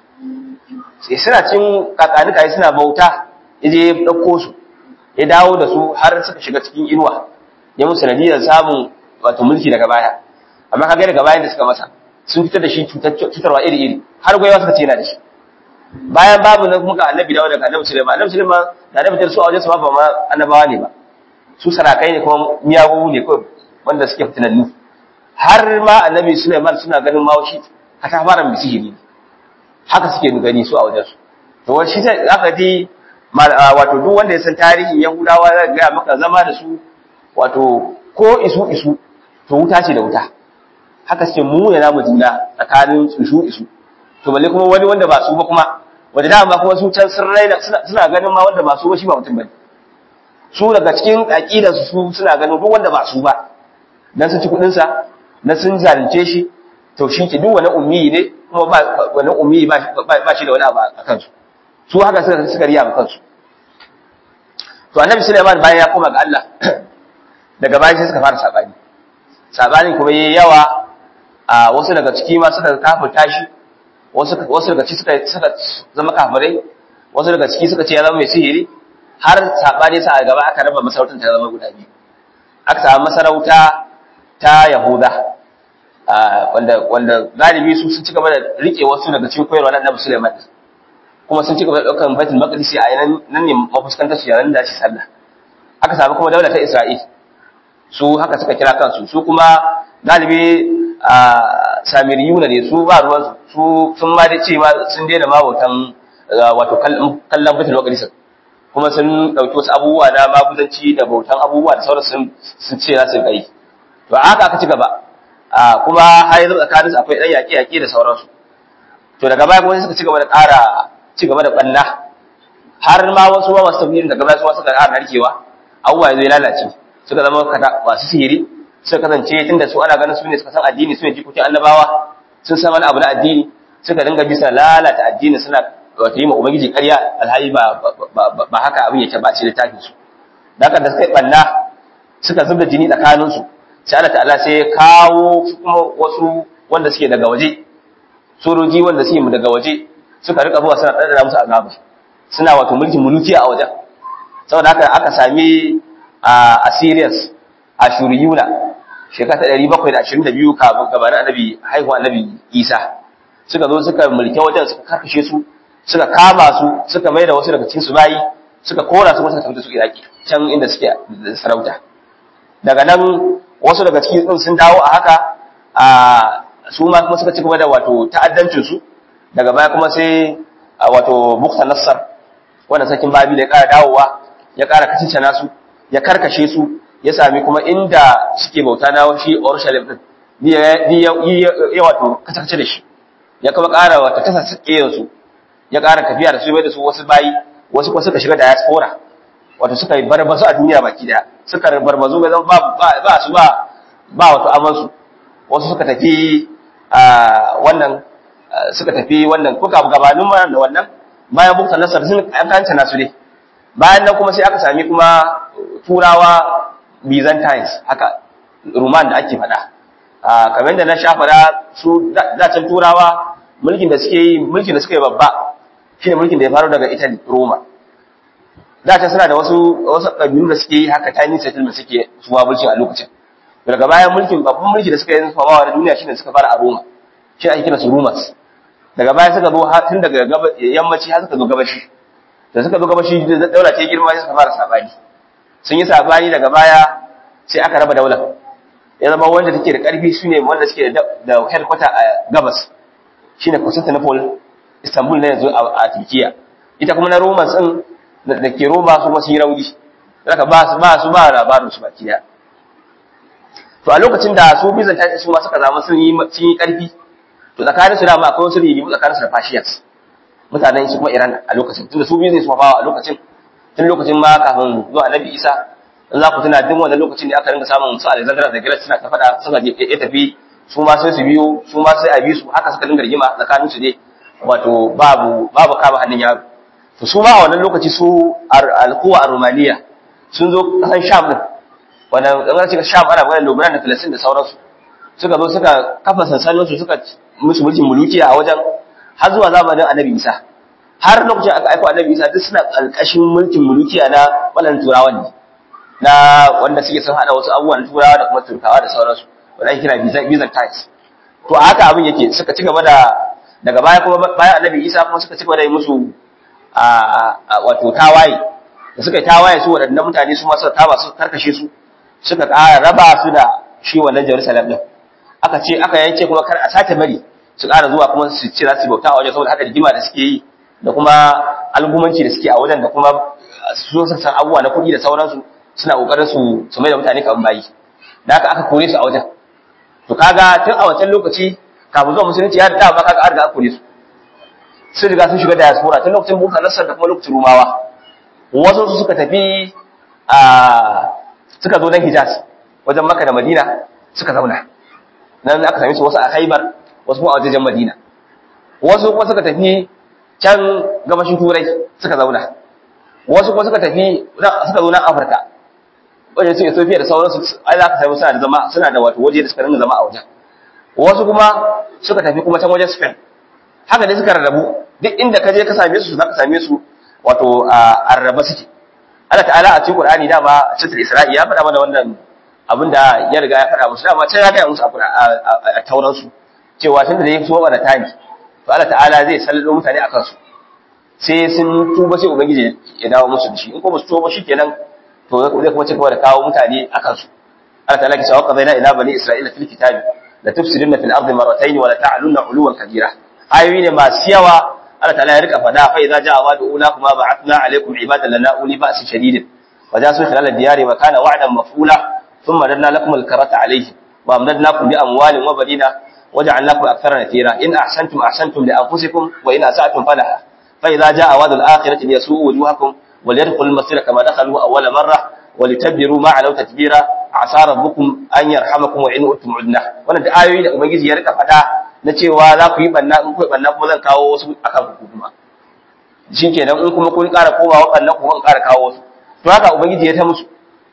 sai suna cin kakanuka suna bauta yaje ya dauko su ya dawo da su har suka shiga cikin inuwa ya musu nadiyar samun wato mulki daga baya amma kaga daga bayan da suka masa sun fitar da shi cutarwa iri iri har gwaiwa suka ce yana da shi bayan babu na muka annabi dawo daga annabi Sulaiman annabi Sulaiman da annabi su a wajen su ba ma annabawa ne ba su sarakai ne kuma miyagu ne kawai wanda suke fitinannu har ma annabi Sulaiman suna ganin ma shi ka fara mai sihiri haka suke gani su a wajen su to wani shi sai aka ji wato duk wanda ya san tarihin Yahudawa zai ga maka zama da su wato ko isu isu to wuta ce da wuta haka suke mu ne namu juna tsakanin isu isu to balle kuma wani wanda ba su ba kuma wanda dama kuma su can sun raina suna ganin ma wanda ba su ba shi ba mutum bane su daga cikin aqidar su suna ganin duk wanda ba su ba dan sun ci kudin sa na sun zalunce shi to shi ki duk wani ummi ne kuma ba wani ummi ba ba shi da wani abu a kansu su haka suka suka riya ma kansu to annabi Sulaiman bayan ya koma ga Allah daga bayan sai suka fara sabani sabani kuma yayi yawa a wasu daga ciki ma suka kafirta shi wasu wasu daga ciki suka suka zama kafirai wasu daga ciki suka ce ya zama mai sihiri har sabani sa a gaba aka raba masarautar ta zama guda biyu aka samu masarauta ta Yahuda wanda wanda galibi su sun ci gaba da rike wasu daga cikin koyarwa na Annabi Sulaiman kuma sun ci gaba da daukan Baitul Maqdis a yanan nan ne mafuskantar su yaran da shi sallah aka samu kuma daular ta Isra'il su haka suka kira kansu su kuma galibi samiriyuna ne su ba ruwan su sun ma da cewa sun daina ma bautan wato kallon Baitul Maqdis kuma sun ɗauki wasu abubuwa na magudanci da bautan abubuwa da sauran sun ce za su kai to haka aka ci gaba kuma har yanzu tsakaninsu akwai ɗan yaƙe-yaƙe da sauransu to daga baya kuma suka ci gaba da ƙara ci gaba da ɓanna har ma wasu ma masu tafiyar daga baya su suka ƙara narkewa abubuwa yanzu ya lalace suka zama masu sihiri suka kasance tunda su ana ganin su ne suka san addini su ne jikokin annabawa sun san wani abu na addini suka dinga bisa lalata addini suna wato yi ma ubangiji ƙarya alhali ba ba haka abin yake ba ce littafin su da haka da suka yi banna suka zubda jini tsakanin su sai Allah ta'ala sai ya kawo kuma wasu wanda suke daga waje sojoji wanda suke daga waje suka rika zuwa suna ɗaɗɗara musu azaba suna wato mulkin mulukiya a wajen saboda haka aka sami a Assyrians a Shuriyuna shekara ta 722 kafin gabanin annabi haihuwa annabi Isa suka zo suka mulke wajen suka karkashe su suka kama su suka mai da wasu daga cikin su bayi suka kora su suka tafi da su Iraki can inda suke sarauta daga nan wasu daga cikin din sun dawo a haka a su ma kuma suka ci gaba da wato ta'addancin su daga baya kuma sai wato Bukta Nassar wanda sakin Babil ya ƙara dawowa ya ƙara kacince nasu ya karkashe su ya sami kuma inda suke bauta na shi Urushalim din ni ya wato kace da shi ya kuma ƙara wata kasa suke su ya ƙara tafiya da su mai da su wasu bayi wasu kuma suka shiga diaspora wato suka yi barbazu a duniya baki daya suka barbazu ga zan ba ba su ba ba wato aman su wasu suka tafi wannan suka tafi wannan kuka gabanin mana da wannan bayan bukta nasar sun an kanta nasu dai bayan nan kuma sai aka sami kuma turawa byzantines haka roman da ake faɗa kamar da na sha faɗa su dacin turawa mulkin da suke yi mulkin da suke babba shine mulkin da ya faru daga italy roma dacin suna da wasu wasu ƙabilu da suke yi haka tiny settlement suke suwa mulkin a lokacin daga bayan mulkin babban mulki da suka yi famawa da duniya shine suka fara a roma shi ake kira su romans daga baya suka zo tun daga yammaci har suka zo gabashi da suka zo gabashi da daula ce girma sai suka fara sabani sun yi sabani daga baya sai aka raba daular ya zama wanda take da karfi shine wanda suke da headquarter a gabas shine Constantinople Istanbul ne yanzu a Turkiya ita kuma na Romans din da ke Roma su kuma sun yi rauni zaka ba su ba su ba labarin su baki daya to a lokacin da su Byzantine su ma suka zama sun yi sun yi karfi to tsakanin su da ma akwai wasu rigimu tsakanin su da Persians mutanen su kuma Iran a lokacin tunda su biyu ne su fafawa a lokacin tun lokacin ma kafin zuwa Annabi Isa in za ku tuna duk wannan lokacin ne aka ringa samun su Alexander da Great suna ta faɗa suka je ya tafi su ma sai su biyo su ma sai a bi su haka suka dinga rigima tsakanin su ne wato babu babu kama hannun yaro to su ma a wannan lokaci su alkuwa a Romania sun zo kasan Sham din wannan dan ce Sham ana wannan Lebanon da Palestine da sauransu suka zo suka kafa sansanin su suka musu mulkin mulukiya a wajen har zuwa zamanin Annabi Isa har lokacin aka aiko Annabi Isa duk suna alƙashin mulkin mulukiya na wannan turawan ne na wanda suke sun hada wasu abubuwan turawa da kuma turkawa da sauransu wanda ake kira Byzantines to a haka abin yake suka ci gaba da daga baya kuma bayan Annabi Isa kuma suka ci gaba da yi musu a wato tawaye da suka yi tawaye su waɗannan mutane su ma suka kama su karkashe su suka ƙara raba su da shi wannan Jerusalem din aka ce aka yanke kuma kar a sake bari su ƙara zuwa kuma su ce za su bauta a wajen saboda haka rigima da suke yi da kuma algumanci da suke a wajen da kuma su san abubuwa na kuɗi da sauransu suna kokarin su su mai da mutane kan bayi da haka aka kore su a wajen to kaga tun a wancan lokaci kafin zuwa musulunci ya da ba kaga an riga aka kore su sun riga sun shiga diaspora tun lokacin buka nasar da kuma lokacin rumawa wasu su suka tafi a suka zo nan hijaz wajen makka da madina suka zauna nan aka same su wasu a haibar wasu kuma a wajen madina wasu kuma suka tafi can gabashin turai suka zauna wasu kuma suka tafi suka zo nan afirka wajen su Ethiopia da sauransu ai za ka sami suna da zama suna da wato waje da suka rinka zama a wajen wasu kuma suka tafi kuma can wajen Spain haka dai suka rarrabu duk inda ka je ka same su za ka same su wato a rarraba suke Allah ta'ala a cikin Qur'ani dama a cikin Isra'i ya faɗa mana wannan abin da ya riga ya faɗa musu dama can ya gaya musu a tauran su cewa tun da dai su wadata tani to Allah ta'ala zai sallalo mutane a kansu sai sun tuba sai ubangiji ya dawo musu da shi in kuma su tuba shikenan to zai kuma ci gaba da kawo mutane a kansu Allah ta'ala ki sawa qadaina ila bani isra'ila fil kitabi la tufsiduna fil ardi marratayn wa la ta'lunna uluwan kabira ayoyi ne masu yawa Allah ta'ala ya rika fada fa idza ja'a wa'du ula kuma ba'athna alaykum ibadan lana uli ba'sin shadid wa jasu khilal ad-diyari wa kana wa'dan maf'ula thumma dadna lakum al-karata alayhim wa amdadnakum bi amwalin wa banina وجعلناكم أكثر نفيرا إن أحسنتم أحسنتم لأنفسكم وإن أسأتم فلها فإذا جاء وعد الآخرة ليسوء وجوهكم وليدخل المسير كما دخلوا أول مرة ولتبدروا ما علوا تتبيرا عسى ربكم أن يرحمكم وإن أتم عدنا wannan da ayoyi da ubangiji ya rika fada na cewa za ku yi banna in ku banna kuma zan kawo wasu akan ku kuma shikenan in kuma kun ƙara komawa banna kuma in ƙara kawo wasu to haka ubangiji ya ta musu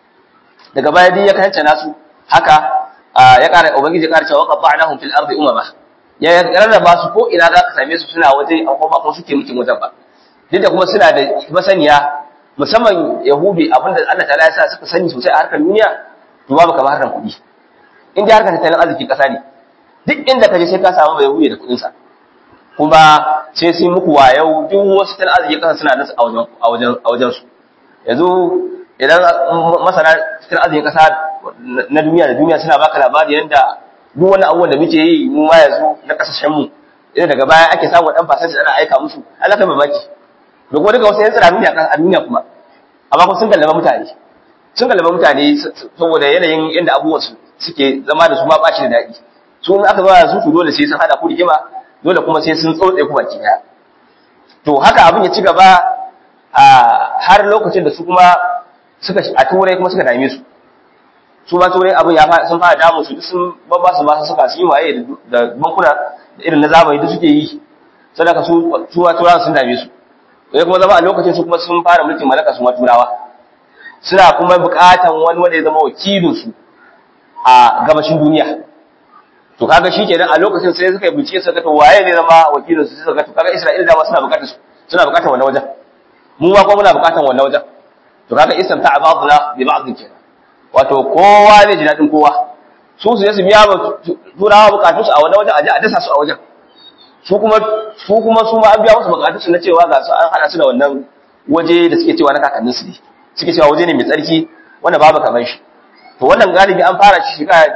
daga baya dai ya kanta nasu haka ya ƙara ubangiji ya ƙara cewa qatta'nahum fil ardi umama ya rarraba su ko ina za ka same su suna waje a kuma kuma suke mutum wajen ba duk da kuma suna da masaniya musamman yahudi abinda Allah ta'ala ya sa suka sani sosai a harkar duniya to babu kamar harkar kuɗi in dai harkar tattalin arziki ƙasa ne duk inda ka je sai ka samu mai yahudi da kuɗinsa kuma sai sun muku wayau duk wasu tattalin arziki ƙasa suna nasu a wajen a wajen su yanzu idan masana tattalin arzikin ƙasa na duniya da duniya suna baka labari yadda duk wani abubuwan da muke yi mu ma yanzu na kasashen mu idan daga baya ake samun dan fasanci ana aika musu Allah kai mamaki da kuma duka wasu yan tsira duniya a duniya kuma amma kuma sun gallaba mutane sun gallaba mutane saboda yanayin yadda abubuwan su suke zama da su ma baci da daɗi su in aka zama su su dole sai sun hada ku rigima dole kuma sai sun tsotse ku baki daya to haka abin ya ci gaba a har lokacin da su kuma suka a turai kuma suka dame su su ma turai abin ya sun fara damu su duk sun babba su ba su suka su yi waye da bankuna irin na zamani duk suke yi sadaka su tuwa turawa sun dame su sai kuma zama a lokacin su kuma sun fara mulkin mallaka su ma turawa suna kuma buƙatan wani wanda ya zama wakilin su a gabashin duniya to kaga shi kenan a lokacin sai suka yi bincike suka to waye ne zama wakilin su suka to kaga Isra'ila da ma suna buƙatar su suna buƙatar wannan wajen mu ma kuma muna buƙatar wannan wajen to kaga islam ta ba'dna bi ba'd kenan wato kowa ne ji dadin kowa su su je su biya turawa bukatun su a wannan wajen aje a dasa su a wajen su kuma su kuma su ma an biya musu bukatun su na cewa ga su an hada su da wannan waje da suke cewa na kakannin su ne suke cewa waje ne mai tsarki wanda babu kamar shi to wannan galibi an fara shi shekara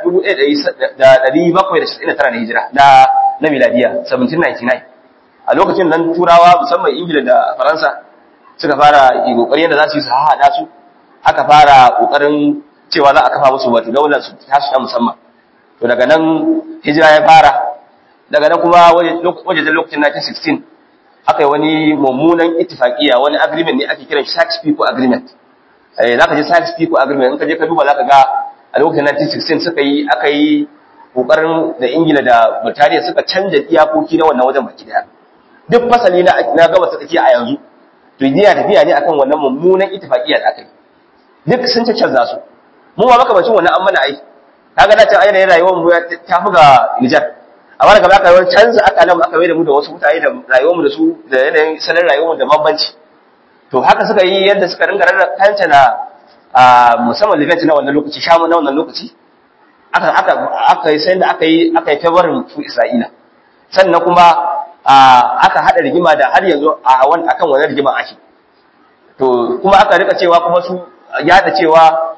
1799 na hijira na na miladiya 1799 a lokacin nan turawa musamman ingila da faransa suka fara kokarin yadda za su yi su haɗa su aka fara kokarin cewa za a kafa musu wato daular su tasu ta musamman to daga nan hijira ya fara daga nan kuma wajejen lokacin 1916 aka yi wani mummunan ittifaqiya wani agreement ne ake kiran Sykes-Picot agreement eh zaka je Sykes-Picot agreement in ka je ka duba zaka ga a lokacin 1916 suka yi aka yi kokarin da Ingila da Burtaniya suka canja iyakoki na wannan wajen baki daya duk fasali na na gaba ta tsakiya a yanzu to duniya tafiya ne akan wannan mummunan ittifaqiya da aka yi duk sun canza su mu ma makamacin wannan an mana ai kaga da can ayyana rayuwar mu ta fi ga Nijar amma daga baka yawan canza aka nan aka mai da mu da wasu mutane da rayuwar mu da su da yanayin salon rayuwar mu da bambanci to haka suka yi yadda suka ringa rarra kanta na musamman Levant na wannan lokaci shamu na wannan lokaci aka aka aka yi sai da aka yi aka yi favorin su Isra'ila sannan kuma aka hada rigima da har yanzu a wani akan wannan rigima ake to kuma aka rika cewa kuma su yada cewa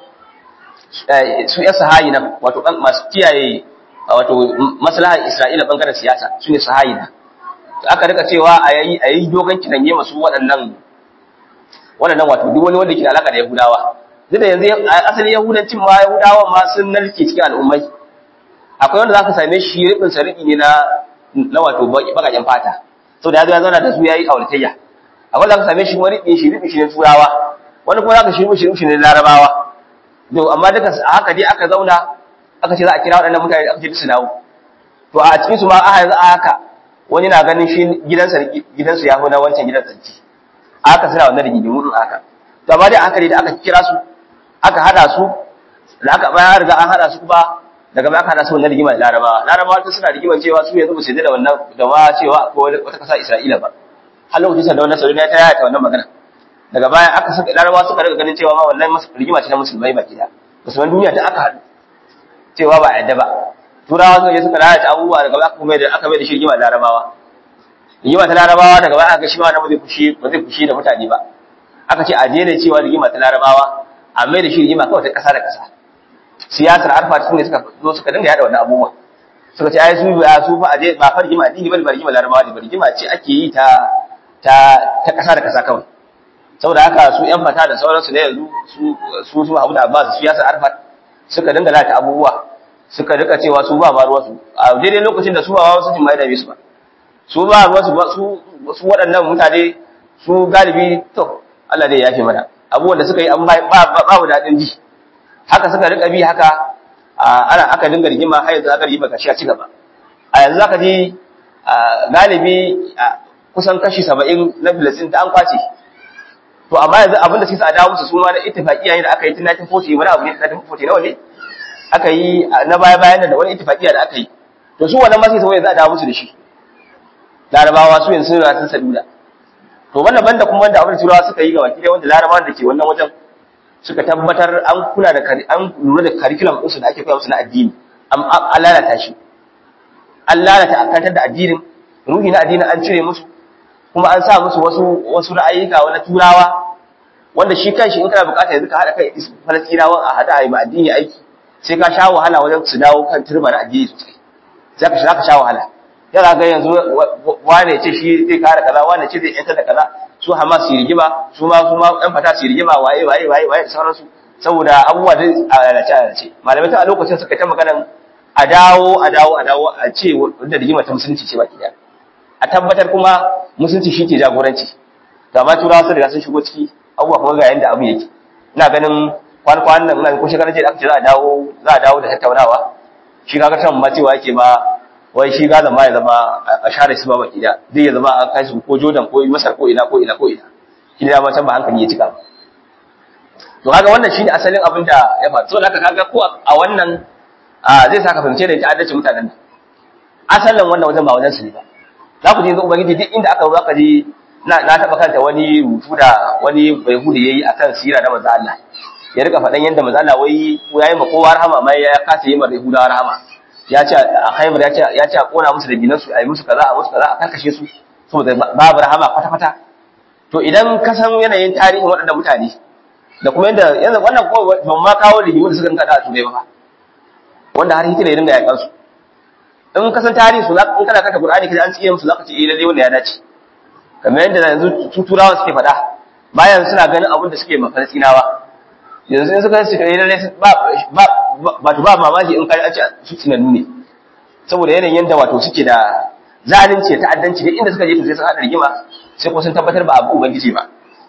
su ‘yan sahayi nan wato masu kiyaye wato maslahar Isra'ila bangaren siyasa su ne sahayi nan. Aka rika cewa a yayi a yi dogon kinanye masu waɗannan waɗannan wato duk wani wanda ke da alaƙa da Yahudawa. Duk da yanzu asalin Yahudancin ma Yahudawa ma sun narke cikin al'ummai. Akwai wanda za ka same shi ribin sa ribi ne na na wato bakajen fata. Saboda ya zo ya zauna da su ya yi auratayya. Akwai za ka same shi kuma ribi shi ribi shi ne Turawa. Wani kuma za ka shi ribi shi ne Larabawa. to amma duka haka dai aka zauna aka ce za a kira waɗannan mutane aka ce su dawo to a cikin su ma a yanzu a haka wani na ganin shi gidansa gidansu ya fi na wancan gidan tsanci aka suna wannan rigingimu din haka to amma dai haka dai da aka kira su aka hada su da aka bayan riga an hada su kuma daga baya aka hada su wannan rigima da larabawa larabawa tun suna rigiman cewa su yanzu ba su da wannan da ma cewa ko wata kasa isra'ila ba har lokacin da wannan sauri ya ta yaya ta wannan magana daga baya aka saka larabawa suka daga ganin cewa ma wannan rigima ce na musulmai baki da musulman duniya da aka haɗu cewa ba yadda ba turawa suka je suka lalata abubuwa daga baya aka mai da aka mai da shi rigima larabawa rigima ta larabawa daga baya aka shi ma na ba zai fushi ba zai fushi da mutane ba aka ce a daina cewa rigima ta larabawa a mai da shi rigima kawai ta ƙasa da ƙasa siyasar arfa sun ne suka zo suka dinga yada wannan abubuwa suka ce ai su ba su fa aje ba fa rigima addini ba rigima larabawa ne ba rigima ce ake yi ta ta ta ƙasa da ƙasa kawai saboda haka su yan fata da sauransu ne yanzu su su su Abu Abbas su yasa Arfat suka dinga lata abubuwa suka rika cewa su ba ma ruwa su a daidai lokacin da su ba wasu jin mai da su ba su ba ruwa su su su waɗannan mutane su galibi to Allah dai ya yafe mana abubuwan da suka yi an ba ba ba daɗin ji haka suka rika bi haka ana aka dinga rigima har yanzu aka rigima kashi a ci gaba a yanzu zaka ji galibi kusan kashi 70 na Filistin da an kwace to amma yanzu abin da suke sa dawo musu suma na ittifaqiya ne da aka yi tun 1940 wani abu ne 1940 nawa ne aka yi na baya bayan da wani ittifaqiya da aka yi to su wannan ma sai sai za a dawo musu da shi larabawa su yanzu sun sun salula to wannan banda kuma wanda abin turawa suka yi ga wakilai wanda larabawa da ke wannan wajen suka tabbatar an kula da an lura da curriculum ɗinsu da ake koya musu na addini an lalata shi an lalata akantar da addinin ruhi na addinin an cire musu kuma an sa musu wasu wasu ra'ayika wani turawa wanda shi kanshi in kana bukata yanzu ka haɗa kai falastinawan a haɗa a yi addini aiki sai ka sha wahala wajen su dawo kan turba na addini sosai za ka ka sha wahala yana ga yanzu wane ce shi zai kare kaza wane ce zai yantar da kaza su hamas su rigima su ma su ma ɗan fata su rigima waye waye waye waye da sauransu saboda abubuwa da a lalace a lalace malamai ta a lokacin suka ta maganan a dawo a dawo a dawo a ce wanda rigima ta musulunci ce baki daya a tabbatar kuma musulunci shi ke jagoranci to amma turawa sun riga sun shigo ciki abubuwa kuma ga yanda abu yake ina ganin kwan kwan nan nan ko shekarar jiya aka ce za a dawo za a dawo da tattaunawa shi kaga kan ma cewa yake ma wai shi ga zama ya zama a share su ba baki da zai ya zama an kai su ko Jordan ko Masar ko ina ko ina ko ina shi da ma can ba hankali ya cika to kaga wannan shine asalin abin da ya faru saboda haka kaga ko a wannan zai saka fahimce da ta'addaci mutanen nan asalin wannan wajen ba wajen su ne ba za ku je ga ubangiji duk inda aka zo aka je na na taba kanta wani rubutu da wani bai hudu yayi akan sira da manzo Allah ya rika faɗan yadda manzo Allah wai ko yayi ma kowa rahama mai ya kasa yi ma Yahudawa rahama ya ce a Khaibar ya ce ya ce a kona musu da binansu a yi musu kaza a musu kaza a karkashe su saboda babu rahama kwata kwata to idan ka san yanayin tarihin waɗannan mutane da kuma yadda yanzu wannan ko ban ma kawo rigimu da suka rinka da turai ba wanda har Hitler ya ringa yakan su in ka san tarihin su in kana kaka Qur'ani kaje an tsiye musu zaka ce eh lalle wanda ya dace kamar yadda yanzu su turawa suke faɗa bayan suna ganin abin da suke ma Falastinawa yanzu in suka su kai lalle ba ba ba ba mamaki in kai a ce su tunanu ne saboda yanayin yanda wato suke da zalunci da ta'addanci da inda suka je to sai sun hada rigima sai ko sun tabbatar ba abu ubangiji ba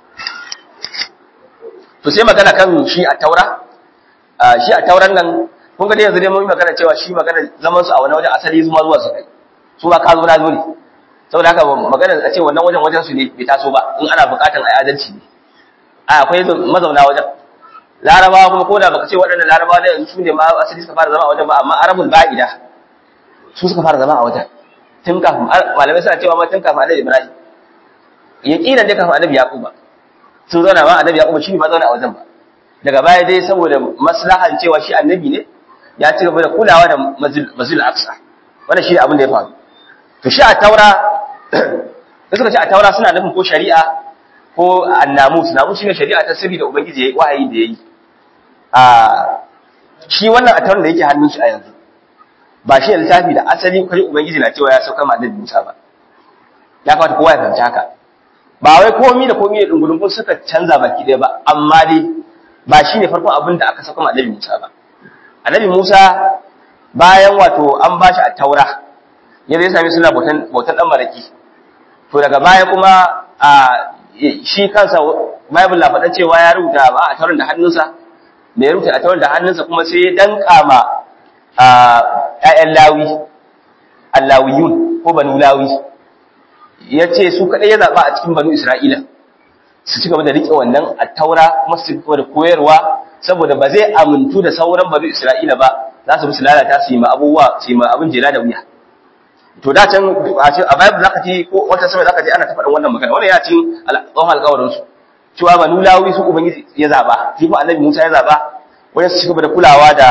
to sai magana kan shi a taura shi a tauran nan kun ga dai yanzu dai mun magana cewa shi magana zaman su a wani wajen asali zuma zuwa su kai su ba ka zo na zo ne saboda haka magana a ce wannan wajen wajen su ne bai taso ba in ana buƙatar a adalci ne a akwai mazauna wajen larabawa kuma ko da baka ce waɗannan larabawa da yanzu su ne ma asali suka fara zama a wajen ba amma arabul ba'ida su suka fara zama a wajen tun kafin malamai suna cewa ma tun kafin annabi ibrahim yaqinan dai kafin annabi yaquba sun zauna ma annabi yaquba shi ne ma zauna a wajen ba daga baya dai saboda maslahan cewa shi annabi ne ya ci gaba da kulawa da mazil aqsa wannan shi abin da ya faru to shi a taura da suka ce a taura suna nufin ko shari'a ko annamus namus shine shari'a ta sirri da ubangiji yayi wahayi da yayi a shi wannan a tauran da yake hannun shi a yanzu ba shi littafi da asali kai ubangiji na cewa ya sauka ma annabi Musa ba ya kamata kowa ya fahimci haka ba wai komi da komi da dungulungun suka canza baki ɗaya ba amma dai ba shi ne farkon abin da aka sauka ma annabi Musa ba annabi Musa bayan wato an ba shi a taura ya zai sami suna bautan ɗan maraki to daga baya kuma a shi kansa bible na faɗa cewa ya rubuta ba a taurin da hannunsa da ya rubuta a taurin da hannunsa kuma sai ya danka ma ‘ya'yan lawi allawiyun ko banu lawi ya ce su kaɗai ya zaɓa a cikin banu isra'ila su ci gaba da riƙe wannan a taura kuma su ci gaba da koyarwa saboda ba zai amintu da sauran banu isra'ila ba za su musu lalata su yi ma abubuwa su yi ma abin jela da wuya to da can a bible zaka ji ko wata sama zaka ji ana ta faɗin wannan magana wannan ya cin tsohon alƙawarin su cewa banu lawi su ubangiji ya zaba shi kuma annabi musa ya zaba wajen su ci gaba da kulawa da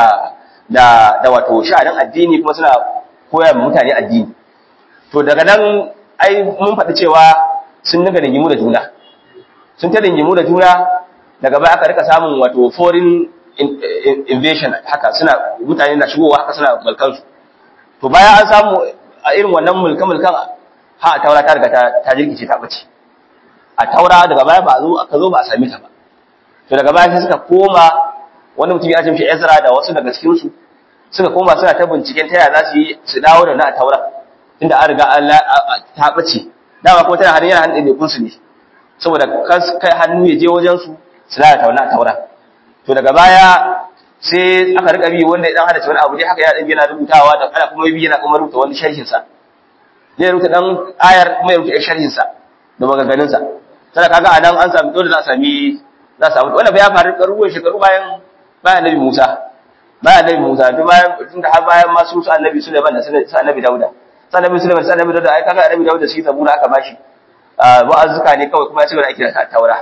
da da wato sha'anin addini kuma suna koya mutane addini to daga nan ai mun faɗi cewa sun niga dingimu da juna sun ta dingimu da juna daga baya aka rika samun wato foreign invasion haka suna mutane na shigowa haka suna mulkan su to baya an samu a irin wannan mulkan mulkan ha a taura ta riga ta jirkice ta bace a taura daga baya ba zo aka zo ba a same ta ba to daga baya sai suka koma wani mutum ya ce mishi Ezra da wasu daga cikin su suka koma suna ta binciken ta yaya za su yi su dawo da na taura inda an riga Allah ta bace dama ko tana hannun yana hannun ɗaiɗaikun su ne saboda kai hannu ya je wajen su su lalata wannan taura to daga baya sai aka rika bi wanda idan hada wani abu dai haka ya dan yana rubutawa da kana kuma bi yana kuma rubuta wani sharhin sa zai rubuta dan ayar kuma ya rubuta sharhin sa da maganganun sa sai kaga anan an sami dole za a sami za a samu wannan ya faru karuwan shekaru bayan bayan Annabi Musa bayan Annabi Musa duk bayan tunda har bayan ma su Annabi Sulaiman da su Annabi Dauda sai Annabi Sulaiman sai Annabi Dauda ai kaga Annabi Dauda shi zabura aka bashi wa'azuka ne kawai kuma ya ci gaba da aiki da taura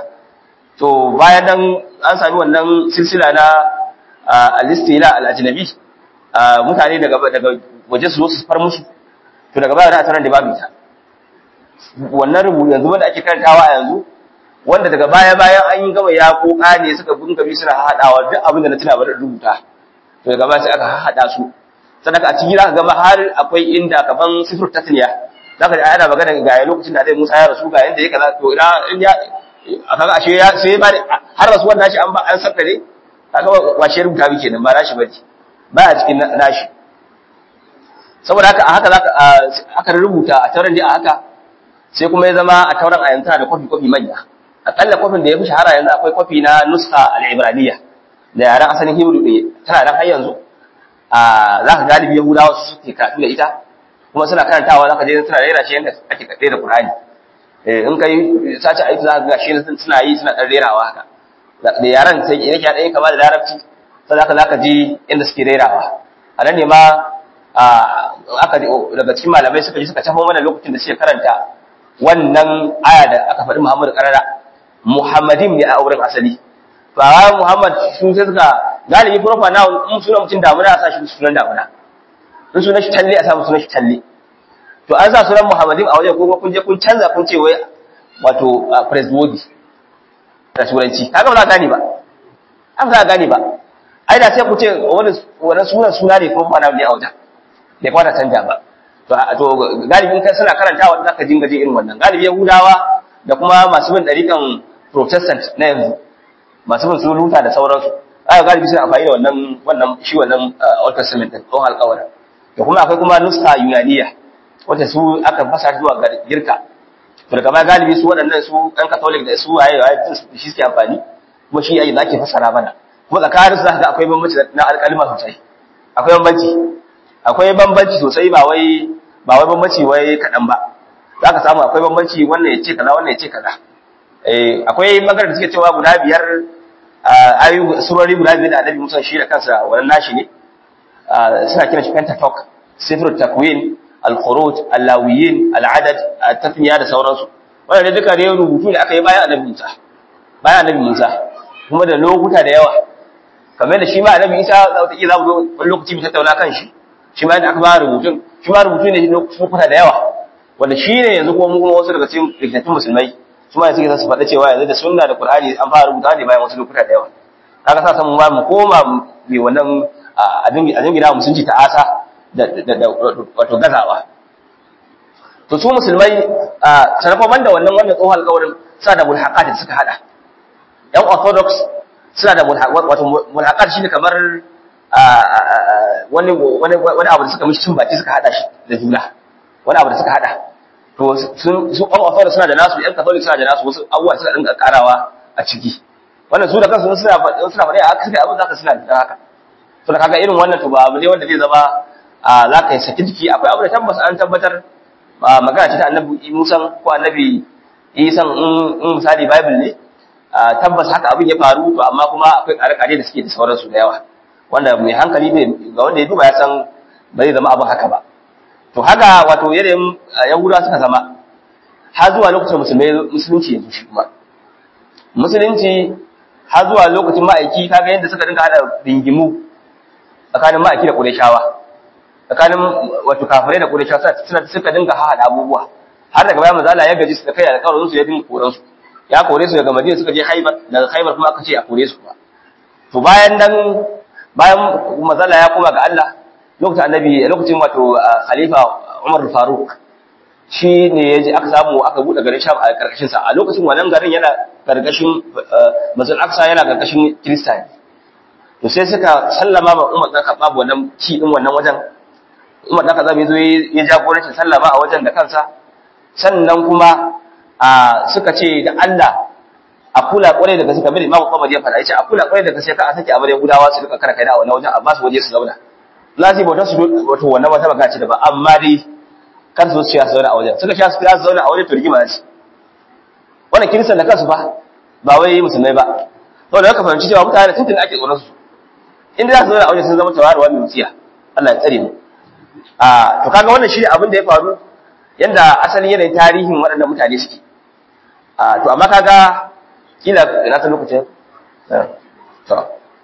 to bayan nan an sami wannan silsila na al-istila al-ajnabi mutane daga daga waje su zo su far musu to daga baya na taran da babu ita wannan rubutu yanzu wanda ake karantawa a yanzu wanda daga baya bayan an yi gama ya koka ne suka bunga bi suna hadawa duk abin da na tuna ba da rubuta to daga baya sai aka hada su sadaka a cikin zaka ga har akwai inda kaman sifir tasniya zaka ji ana magana ga lokacin da Annabi Musa ya rasu ga yanda ya kaza to ina in ya kaga ashe ya sai ba har rasuwar nashi an ba an sarka ne kaga ba shi rubuta bi kenan ba nashi bane ba a cikin nashi saboda haka a haka zaka aka rubuta a tauran dai a haka sai kuma ya zama a tauran a yanzu da kofi kofi manya akalla kofin da ya fi shahara yanzu akwai kofi na nuska al-ibraniya da yaren asalin Hebrew din tana nan har yanzu a za ka galibi Yahudawa su suke karatu da ita kuma suna karantawa za ka je suna rera shi yadda ake kaɗe da Qur'ani eh in kai sace aiki za ka ga shi suna yi suna ɗan rerawa haka da yaren sai yake ɗaya kama da larabci sai za ka za ka ji inda suke rerawa a nan ne ma aka daga cikin malamai suka ji suka tafo mana lokacin da suke karanta wannan aya da aka faɗi Muhammadu karara Muhammadin ne a wurin asali ba Muhammad sun sai suka galibi profa na in sunan mutum damuna a sa shi sunan damuna in sunan shi talle a sa sunan shi talle to an sa sunan Muhammadin a wajen ko kun je kun canza kun ce wai wato praiseworthy da turanci kaga ba za ka gane ba an za ka gane ba ai da sai ku ce wani wannan sunan suna ne ko ba na ne a wajen bai kwata canja ba to galibin kai suna karantawa zaka dinga jin irin wannan galibi Yahudawa da kuma masu bin dariƙan Protestant na yanzu masu bin su luta da sauransu aka galibi suna amfani da wannan wannan shi wannan Old Testament din tsohon alƙawarin da kuma akwai kuma nuska Yunaniya wanda su aka fasa zuwa ga Girka to daga baya galibi su waɗannan su ɗan Catholic da su waye waye shi suke amfani kuma shi yayi zaki fasara mana kuma tsakanin su zaka akwai bambanci na alƙalima sosai akwai bambanci akwai bambanci sosai ba wai ba wai bambanci wai kaɗan ba za ka samu akwai bambanci wannan ya ce kaza wannan ya ce kaza akwai magana da suke cewa guda biyar ayu surori guda biyar da annabi musa shi da kansa wannan nashi ne suna kiran shi pentateuch sifr takwin al-khuruj al-lawiyin al-adad at-tathniya da sauransu wannan duka ne rubutu da aka yi bayan annabi musa bayan annabi musa kuma da lokuta da yawa kamar da shi ma annabi isa wata za mu zo wani lokaci mu tattauna kan shi shi ma da aka ba rubutun shi ma rubutu ne lokuta da yawa wanda shi ne yanzu kuma kuma wasu daga cikin rikitattun musulmai su ma suke su faɗa cewa yanzu da sunna da qur'ani an fara rubuta ne bayan wasu lokuta da yawa kaga sa san mu ma mu koma mai wannan a gina musulunci ta asa da wato gazawa to su musulmai sarrafa banda wannan wannan tsohon alƙawarin suna da mulhaqat da suka hada yan orthodox suna da mulhaqat wato mulhaqat shine kamar wani wani wani abu da suka mishi cin baki suka hada shi da juna wani abu da suka hada to sun su an ofar suna da nasu yan catholic suna da nasu wasu abubuwa suka dinga karawa a ciki wannan su da kansu suna suna faɗi haka suka abin zaka suna da haka to da kaga irin wannan to ba abu ne wanda zai zama za ka yi saki jiki akwai abu da tabbas an tabbatar magana ce ta annabi Musa ko annabi Isa in misali Bible ne tabbas haka abin ya faru to amma kuma akwai kare-kare da suke da sauransu da yawa wanda mai hankali ne ga wanda ya duba ya san ba zai zama abin haka ba to haka wato yanayin yahudawa suka zama har zuwa lokacin musulmai musulunci yanzu shi kuma musulunci har zuwa lokacin ma'aiki kaga yadda suka dinga hada dingimu tsakanin ma'aiki da qurayshawa tsakanin wato kafirai da qurayshawa suna suka dinga hada abubuwa har daga bayan manzala ya gaji su da kai alƙawarin su ya dinga koran su ya kore su daga madina suka je haibar daga haibar kuma aka ce a kore su kuma to bayan nan bayan manzala ya koma ga Allah lokacin annabi lokacin wato khalifa Umar Faruk shi ne yaji aka samu aka bude garin Sham a karkashin sa a lokacin wannan garin yana karkashin Masjid Aqsa yana karkashin Kiristani to sai suka sallama ma Umar dan Khattab wannan ci din wannan wajen Umar dan Khattab yazo ya jagoranci sallama a wajen da kansa sannan kuma suka ce da Allah a kula kwarai da gaske kamar Imam Qabari ya faɗa yace a kula kwarai da gaske ka a sake a bare Gudawa su duka kara kai da wannan wajen amma su waje su zauna za su yi bautar su wato wannan wata baka ce da ba amma dai kan su su ya zauna a wajen suka sha su ya zauna a wajen to rigima ce wannan kiristan da kansu ba ba wai musulmai ba saboda haka fahimci cewa mutane da tuntun ake tsoron su inda za su zauna a wajen sun zama tawarwa mai mutiya Allah ya tsare mu a to kaga wannan shi ne abin da ya faru yanda asalin yanayin tarihin waɗannan mutane suke a to amma kaga kila ina ta lokacin to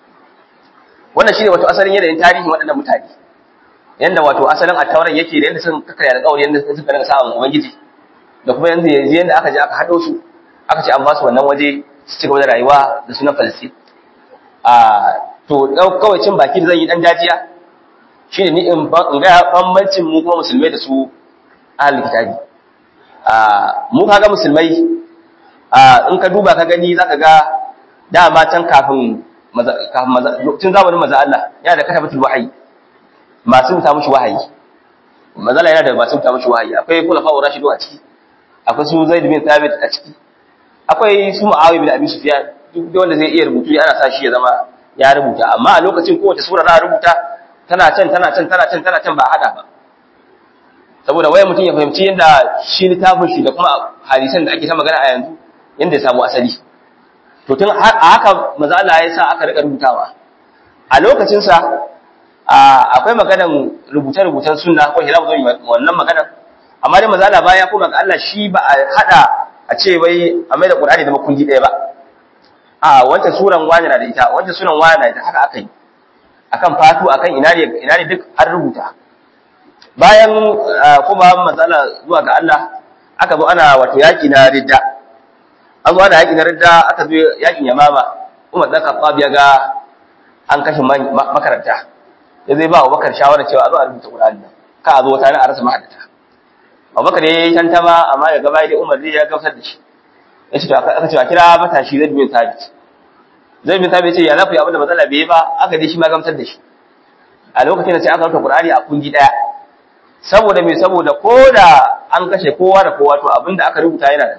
wannan shine wato asalin yanayin tarihin waɗannan mutane yanda wato asalin attauran yake da yanda sun kakkarya da kauri yanda suka daga samun ubangiji da kuma yanzu yanzu yanda aka je aka haɗo su aka ce an ba su wannan waje su ci gaba da rayuwa da sunan Falastin a to kawai cin baki da zan yi dan dajiya shine ni in ga bambancin mu kuma musulmai da su ahlul kitabi a mu kaga musulmai a in ka duba ka gani zaka ga dama can kafin tun zamanin maza Allah yana da katabatul wahayi masu muta mushi wahayi maza yana da masu muta mushi wahayi akwai kula fa'u rashidu a ciki akwai su zaid bin thabit a ciki akwai su muawiya bin abi sufyan duk da wanda zai iya rubutu ana sa shi ya zama ya rubuta amma a lokacin kowace sura za a rubuta tana can tana can tana can tana can ba a hada ba saboda wai mutum ya fahimci yadda shi littafin shi da kuma hadisan da ake ta magana a yanzu yadda ya samu asali to tun a haka maza Allah ya sa aka rika rubutawa a lokacin sa akwai maganan rubuce-rubucen sunna ko hira zo wannan maganan amma dai maza Allah baya kuma ga Allah shi ba a hada a ce wai a mai da Qur'ani da makungi ɗaya ba a wancan suran wani na da ita wancan suran wani na da ita haka aka yi akan fatu akan ina ne ina ne duk an rubuta bayan kuma matsala zuwa ga Allah aka zo ana wato yaki na ridda an zo ana yaki na ridda aka zo yakin yamama Umar dan Khattab ya ga an kashe makaranta ya zai ba Abubakar shawara cewa a zo a rubuta Qur'ani ka a zo ta a rasa mahaddata Abubakar ya yi tantama amma ya gaba da Umar zai ya gamsar da shi ya ce to aka ce a kira matashi Zaid bin Thabit Zaid bin Thabit ce ya za ku yi abin da matsala bai ba aka dai shi ma gamsar da shi a lokacin da sai aka rubuta Qur'ani a kungi daya saboda mai saboda ko da an kashe kowa da kowa to abinda aka rubuta yana da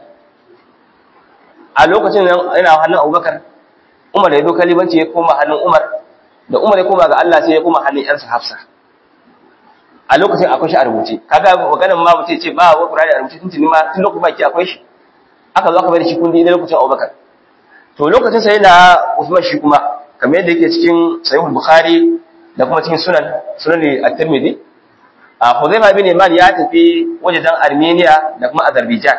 a lokacin yana hannun abubakar umar da ya zo kalibanci ya koma hannun umar da umar ya koma ga Allah sai ya koma hannun yarsa hafsa a lokacin akwai shi a rubuce kaga maganar ma mutum ce ba wa qur'ani a rubuce tun tuni ma tun lokacin baki akwai shi aka zo aka bai da shi kundi na lokacin abubakar to lokacin sai na usman shi kuma kamar yadda yake cikin sahih bukhari da kuma cikin sunan sunan at-tirmidhi a Huzaifa bin Iman ya tafi wajen Armenia da kuma Azerbaijan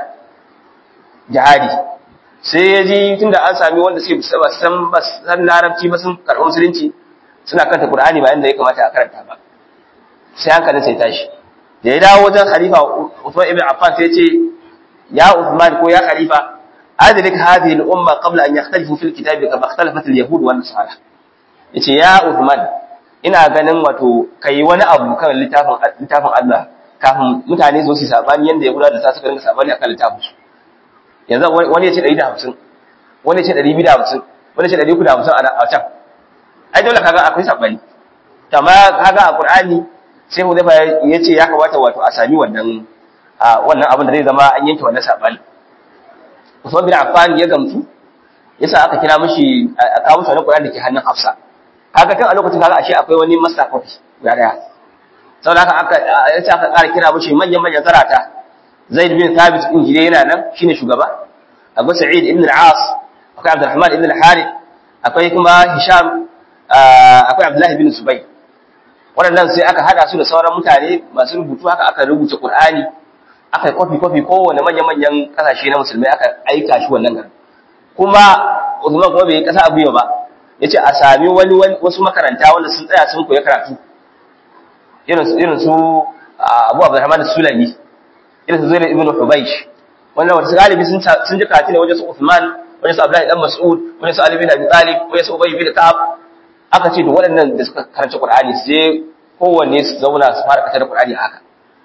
jihadi sai ya ji tunda an sami wanda suke ba san ba san larabci ba sun karɓi musulunci suna kanta Qur'ani ba yanda ya kamata a karanta ba sai hankalin sai tashi da ya dawo wajen Khalifa Uthman ibn Affan sai ya ce ya Uthman ko ya Khalifa adrik hadhihi al-umma qabla an yakhtalifu fil kitabi kama ikhtalafat al-yahud wa an-nasara yace ya Uthman ina ganin wato kai wani abu kan littafin littafin Allah kafin mutane zo su sabani yanda Yahuda da sa suka rinka sabani akan littafin su yanzu wani ya ce 150 wani ya ce 250 wani ya ce 350 a can ai dole kaga akwai sabani amma kaga a Qur'ani sai Hudayfa ya ce ya kamata wato a sami wannan wannan abin da zai zama an yanke wannan sabani Usman bin Affan ya gamsu yasa aka kira mishi a kawo shi Qur'ani da ke hannun Hafsa kaga kan a lokacin kaga ashe akwai wani master copy guda daya saboda haka aka yace aka ƙara kira mishi manyan manyan zarata Zaid bin Thabit din gide yana nan shine shugaba Abu Sa'id ibn al-As akwai Abdurrahman ibn al-Harith akwai kuma Hisham akwai Abdullah ibn Subay waɗannan sai aka hada su da sauran mutane masu rubutu haka aka rubuta Qur'ani aka yi kofi kofi kowane manyan manyan kasashe na musulmai aka aika shi wannan garin kuma Uthman kuma bai kasa abu ba yace a sami wani wasu makaranta wanda sun tsaya sun koyi karatu irin su irin su Abu Abdurrahman Sulami irin su Zaid ibn Hubaysh wannan wasu galibi sun sun ji karatu ne wajen su Uthman wajen su Abdullahi dan Mas'ud wajen su Ali bin Abi Talib wajen su Ubay bin Ka'ab aka ce da waɗannan da suka karanta Qur'ani sai kowanne su zauna su fara karanta Qur'ani haka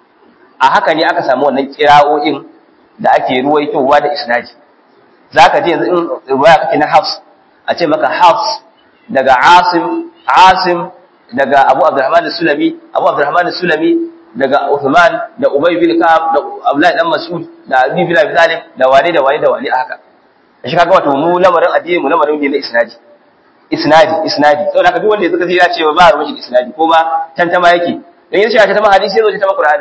a haka ne aka samu wannan kira'o'in da ake ruwaitowa da isnadi zaka je yanzu in ruwaya kake na Hafs a ce maka Hafs daga Asim Asim daga Abu Abdurrahman Sulami Abu Abdurrahman Sulami daga Uthman da Ubay bin Ka'ab da Abdullah dan Mas'ud da Ali bin Abi Talib da wane da wane da wane haka shi kaga wato mu lamarin addini mu lamarin ne na isnadi isnadi isnadi saboda haka duk wanda ya zaka ya ce ba ruwan shi isnadi ko ba tantama yake dan yace ta tama hadisi yazo ta tama Qur'ani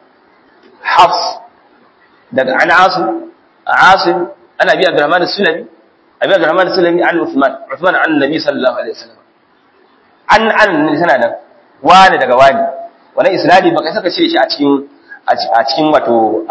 Hafs daga an Asim Asim ana bi Abdurrahman Sulami abi Abdurrahman Sulami an Uthman Uthman an Nabi sallallahu alaihi wasallam an an sana nan wani daga wani wannan isnadi baka saka cire shi a cikin a cikin wato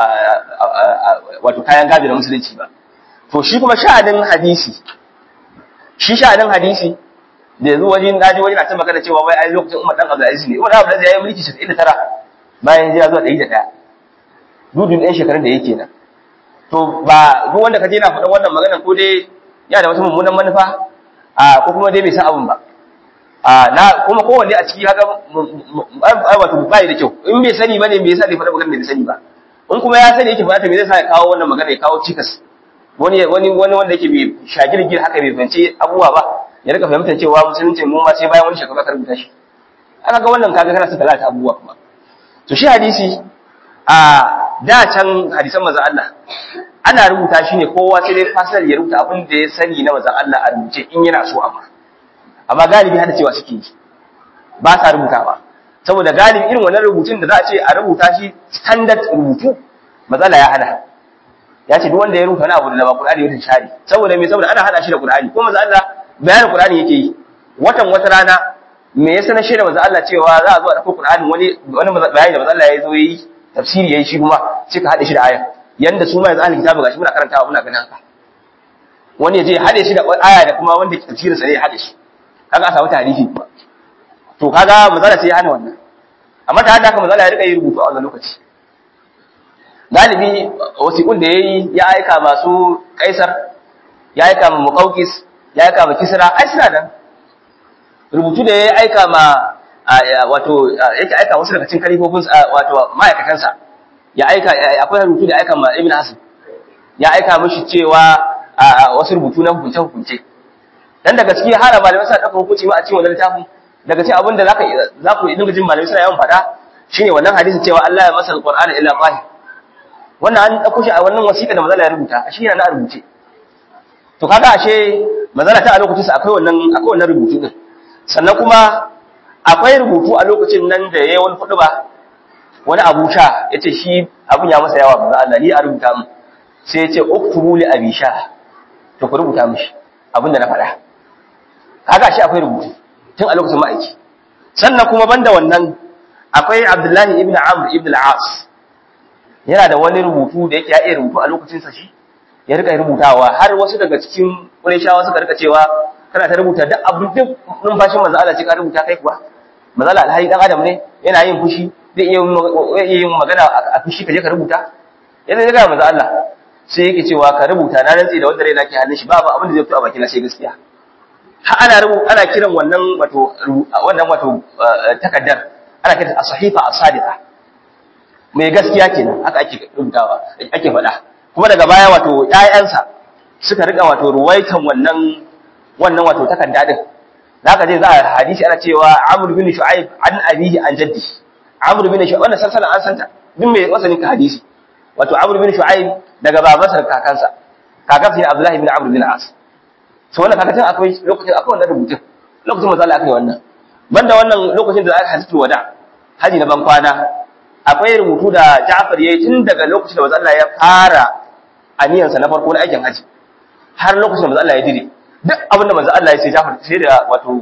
wato kayan gado na musulunci ba to shi kuma sha'anin hadisi shi sha'anin hadisi da yanzu wajen daji wajen na ta magana cewa wai ai lokacin Umar dan Abdulaziz ne Umar dan Abdulaziz ya yi mulki 99 bayan ya zuwa 101 dudun ɗan shekarun da yake nan to ba duk wanda ka je na faɗan wannan magana ko dai ya da wata mummunan manufa a ko kuma dai bai san abin ba a na kuma kowanne a ciki haka wato bai da kyau in bai sani bane me yasa bai faɗa magana bai sani ba in kuma ya sani yake faɗa me zai sa ya kawo wannan magana ya kawo cikas wani wani wani wanda yake bai shagirgir haka bai fahimci abubuwa ba ya rika fahimtar cewa musulunci mu ma sai bayan wani shekaru ka rubuta shi aka ga wannan kaga kana saka lalata abubuwa kuma to shi hadisi a da can hadisan manzon Allah ana rubuta shi ne kowa sai dai fasal ya rubuta abin da ya sani na manzon Allah a rubuce in yana so amma amma galibi hada cewa suke yi ba sa rubutawa saboda galibi irin wannan rubutun da za a ce a rubuta shi standard rubutu matsala ya hana ya ce duk wanda ya rubuta wani abu da ba Qur'ani wata shari saboda me saboda ana hada shi da Qur'ani ko manzo Allah bayanin Qur'ani yake yi watan wata rana me yasa na shaida manzo Allah cewa za a zo a dauko Qur'ani wani wani bayani da manzo Allah ya zo yi tafsiri yayi shi kuma sai ka hade shi da aya yanda su ma yanzu ahli kitabu gashi muna karantawa muna ganin haka wani ya je ya hade shi da aya da kuma wanda tafsirin sa ne ya hade shi kaga a samu tarihi kuma to kaga manzo sai ya hana wannan amma ta hada haka manzo ya rika yi rubutu a wannan lokaci galibi wasiƙun da ya yi ya aika masu kaisar ya aika ma muƙaukis ya aika ma kisra ai suna nan rubutu da ya aika ma wato yake aika wasu daga cikin kalifofin wato ma'aikatansa ya aika akwai rubutu da aika ma ibn hasan ya aika mishi cewa wasu rubutu na hukunce hukunce dan daga cikin har malamai suna ɗaukar hukunci ma a cikin wannan littafin daga cikin abin da zaka za ku dinga jin malamai suna yawan faɗa shine wannan hadisin cewa Allah ya masa alqur'ana illa qahir wannan an ɗauko shi a wannan wasiƙa da mazala ya rubuta a shi yana na rubuce to kaga ashe mazala ta a lokacin sa akwai wannan akwai wannan rubutu din sannan kuma akwai rubutu a lokacin nan da yayi wani kudu ba wani abu sha yace shi abun ya masa yawa manzo Allah ni a rubuta mu sai yace uktubu li abi sha to ku rubuta mishi abin da na faɗa kaga shi akwai rubutu tun a lokacin ma'aiki sannan kuma banda wannan akwai Abdullahi ibn Amr ibn al-As yana da wani rubutu da yake ya iya rubutu a lokacinsa shi ya rika rubutawa har wasu daga cikin Qurayshawa suka rika cewa kana ta rubuta duk abu duk numfashin manzo Allah ce ka rubuta kai kuwa manzo Allah alhaji dan adam ne yana yin fushi zai iya yin magana a fushi ka je ka rubuta yana ga manzo Allah sai yake cewa ka rubuta na rantsi da wanda rai nake hannun shi babu abin da zai fito a baki na sai gaskiya har ana rubu ana kiran wannan wato wannan wato takaddar ana kiran as-sahifa as-sadiqa mai gaskiya kenan haka ake rubutawa ake faɗa kuma daga baya wato ƴaƴansa suka rika wato ruwaitan wannan wannan wato takarda din zaka je za a hadisi ana cewa Amr bin Shu'aib an abihi an jaddi Amr bin Shu'aib wannan sansana an santa duk mai wasanin ka hadisi wato Amr bin Shu'aib daga babansa da kakansa kakansa ne Abdullah bin Amr bin As so wannan kaga tun akwai lokacin akwai wannan rubutun lokacin manzo Allah akai wannan banda wannan lokacin da aka hajjatul wada haji na ban kwana akwai rubutu da Ja'far yayi tun daga lokacin da manzo Allah ya fara aniyansa na farko na aikin haji har lokacin da manzo Allah ya dire duk abin da manzo Allah ya sai Ja'far sai da wato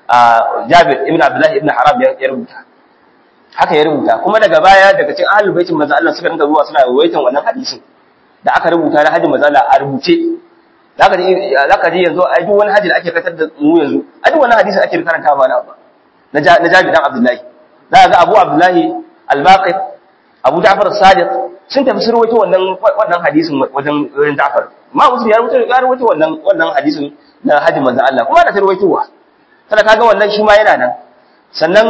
Jabir ibn Abdullah ibn Haram ya rubuta haka ya rubuta kuma daga baya daga cikin ahlul baitin manzo Allah suka dinga zuwa suna waitan wannan hadisin da aka rubuta na hajji manzo Allah a rubuce zaka ji zaka ji yanzu ai duk wani haji da ake katar da mu yanzu ai duk wannan hadisin ake karanta ba na ba na Jabir dan Abdullahi zaka ga Abu Abdullahi al-Baqir Abu Ja'far as-Sadiq sun tafi sun rawaito wannan wannan hadisin wajen wurin Ja'far ma Muslim ya rawaito ya rawaito wannan wannan hadisin na hajji manzo Allah kuma da tarwaitowa kada kaga wannan shi ma yana nan sannan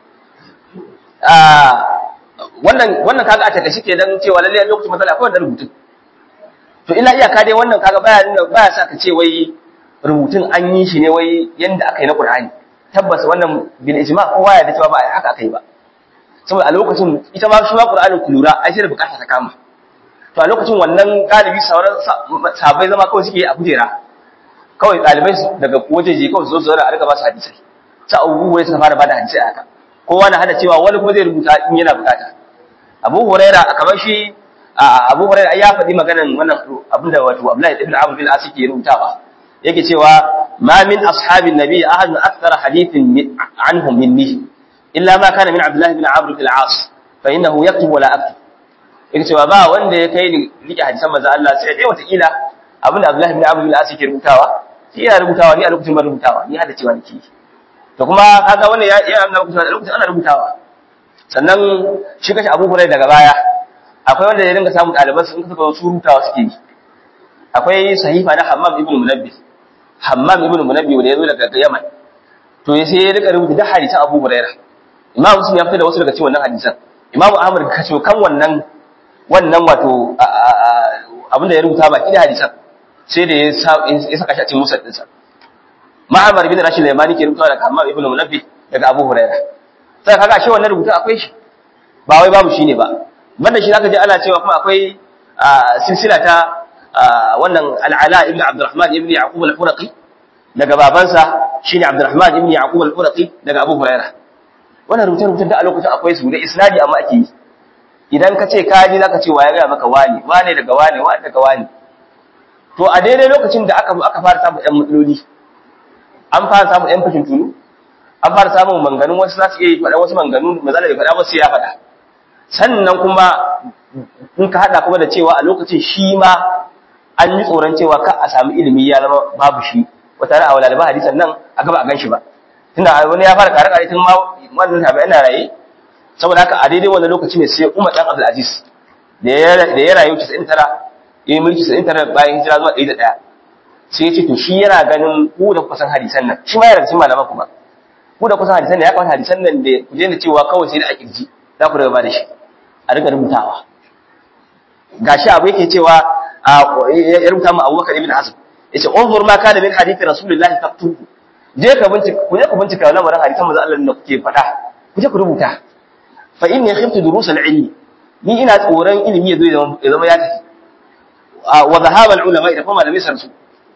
a wannan wannan kaga a take shike dan cewa lalle lokacin matsala akwai wannan rubutun to ina iyaka dai wannan kaga baya nuna baya sa ka ce wai rubutun an yi shi ne wai yanda aka yi na Qur'ani tabbas wannan bil ijma kowa ya da cewa ba haka aka yi ba saboda a lokacin ita ma shi ma Qur'anin ku lura ai sai da bukata ta kama to a lokacin wannan galibi sauran sahabbai zama kawai suke a kujera kawai ɗalibai daga wajeje kawai su zo su zauna a rika ba su hadisai ta abubuwa suka fara bada hadisai haka kowa na hada cewa wani kuma zai rubuta in yana bukata abu huraira kamar shi abu huraira ya faɗi maganan wannan abinda wato abdullahi ibn amr bin as ke rubutawa yake cewa ma min ashabin nabi ahad akthara hadithin anhum minni illa ma kana min abdullahi ibn amr bin as fa innahu yaktubu wala aktub yake cewa ba wanda ya kai ni rike hadisan manzo Allah sai dai wata kila abinda abdullahi ibn amr bin as ke rubutawa shi yana rubutawa ni a lokacin ban rubutawa ni hada cewa nake to kuma kaga wannan ya ya nuna rubutawa a lokacin ana rubutawa sannan shi kashi Abu Hurairah daga baya akwai wanda ya dinga samun ɗaliban su in suka zo su rubutawa suke yi akwai sahifa na Hammam ibn Munabbih Hammam ibn Munabbih wanda ya zo daga Yaman to ya sai ya rika rubuta da hadisan Abu Hurairah Imam Muslim ya fita da wasu daga cikin wannan hadisan Imam Ahmad kace kan wannan wannan wato abinda ya rubuta baki da hadisan sai da ya saka shi a cikin musad ɗinsa. Ma'amar bin Rashid Laimani ke rubuta daga Hammam ibn Munabbi daga Abu Huraira. Sai kaga shi wannan rubutu akwai shi. Ba wai babu shi ne ba. Banda shi zaka ji ana cewa kuma akwai silsila ta wannan Al-Ala ibn Abdurrahman ibn Yaqub al-Huraqi daga babansa shine Abdurrahman ibn Yaqub al-Quraqi daga Abu Hurairah wannan rubuce-rubucen da a lokacin akwai su da isnadi amma ake yi idan ka ce kaji zaka ce waye ga maka wani wane daga wani wani daga wani to a daidai lokacin da aka aka fara samun ɗan matsaloli an fara samun ɗan fashin tunu an fara samun manganun wasu za su iya faɗa wasu manganun mazala bai faɗa wasu ya faɗa sannan kuma in ka haɗa kuma da cewa a lokacin shi ma an yi tsoron cewa ka a samu ilimi ya zama babu shi wata na a walaliba hadisan nan a gaba a gan shi ba tunda wani ya fara kare kare tun ma wannan tabi ina raye saboda haka a daidai wannan lokaci ne sai Umar dan Abdul Aziz da ya da ya rayu 99 yayin mulki 99 bayan hijira zuwa 101 sai ya ce to shi yana ganin ku da kusan hadisan nan shi ma yana cikin malaman kuma ku da kusan hadisan nan ya kamata hadisan nan da ku daina cewa kawai sai da a kirji za ku daga ba da shi a riga rubutawa gashi abu yake cewa ya rubuta mu Abubakar ibn Hazm yace unzur ma kana min hadithi rasulillahi faktubu je ka bincika ku je ku bincika lamarin hadisan manzo Allah da kuke faɗa ku je ku rubuta fa inni khiftu durus al-ilmi ni ina tsoron ilimi yazo ya zama ya tafi wa dhahab al-ulama idan kuma malamai sarsu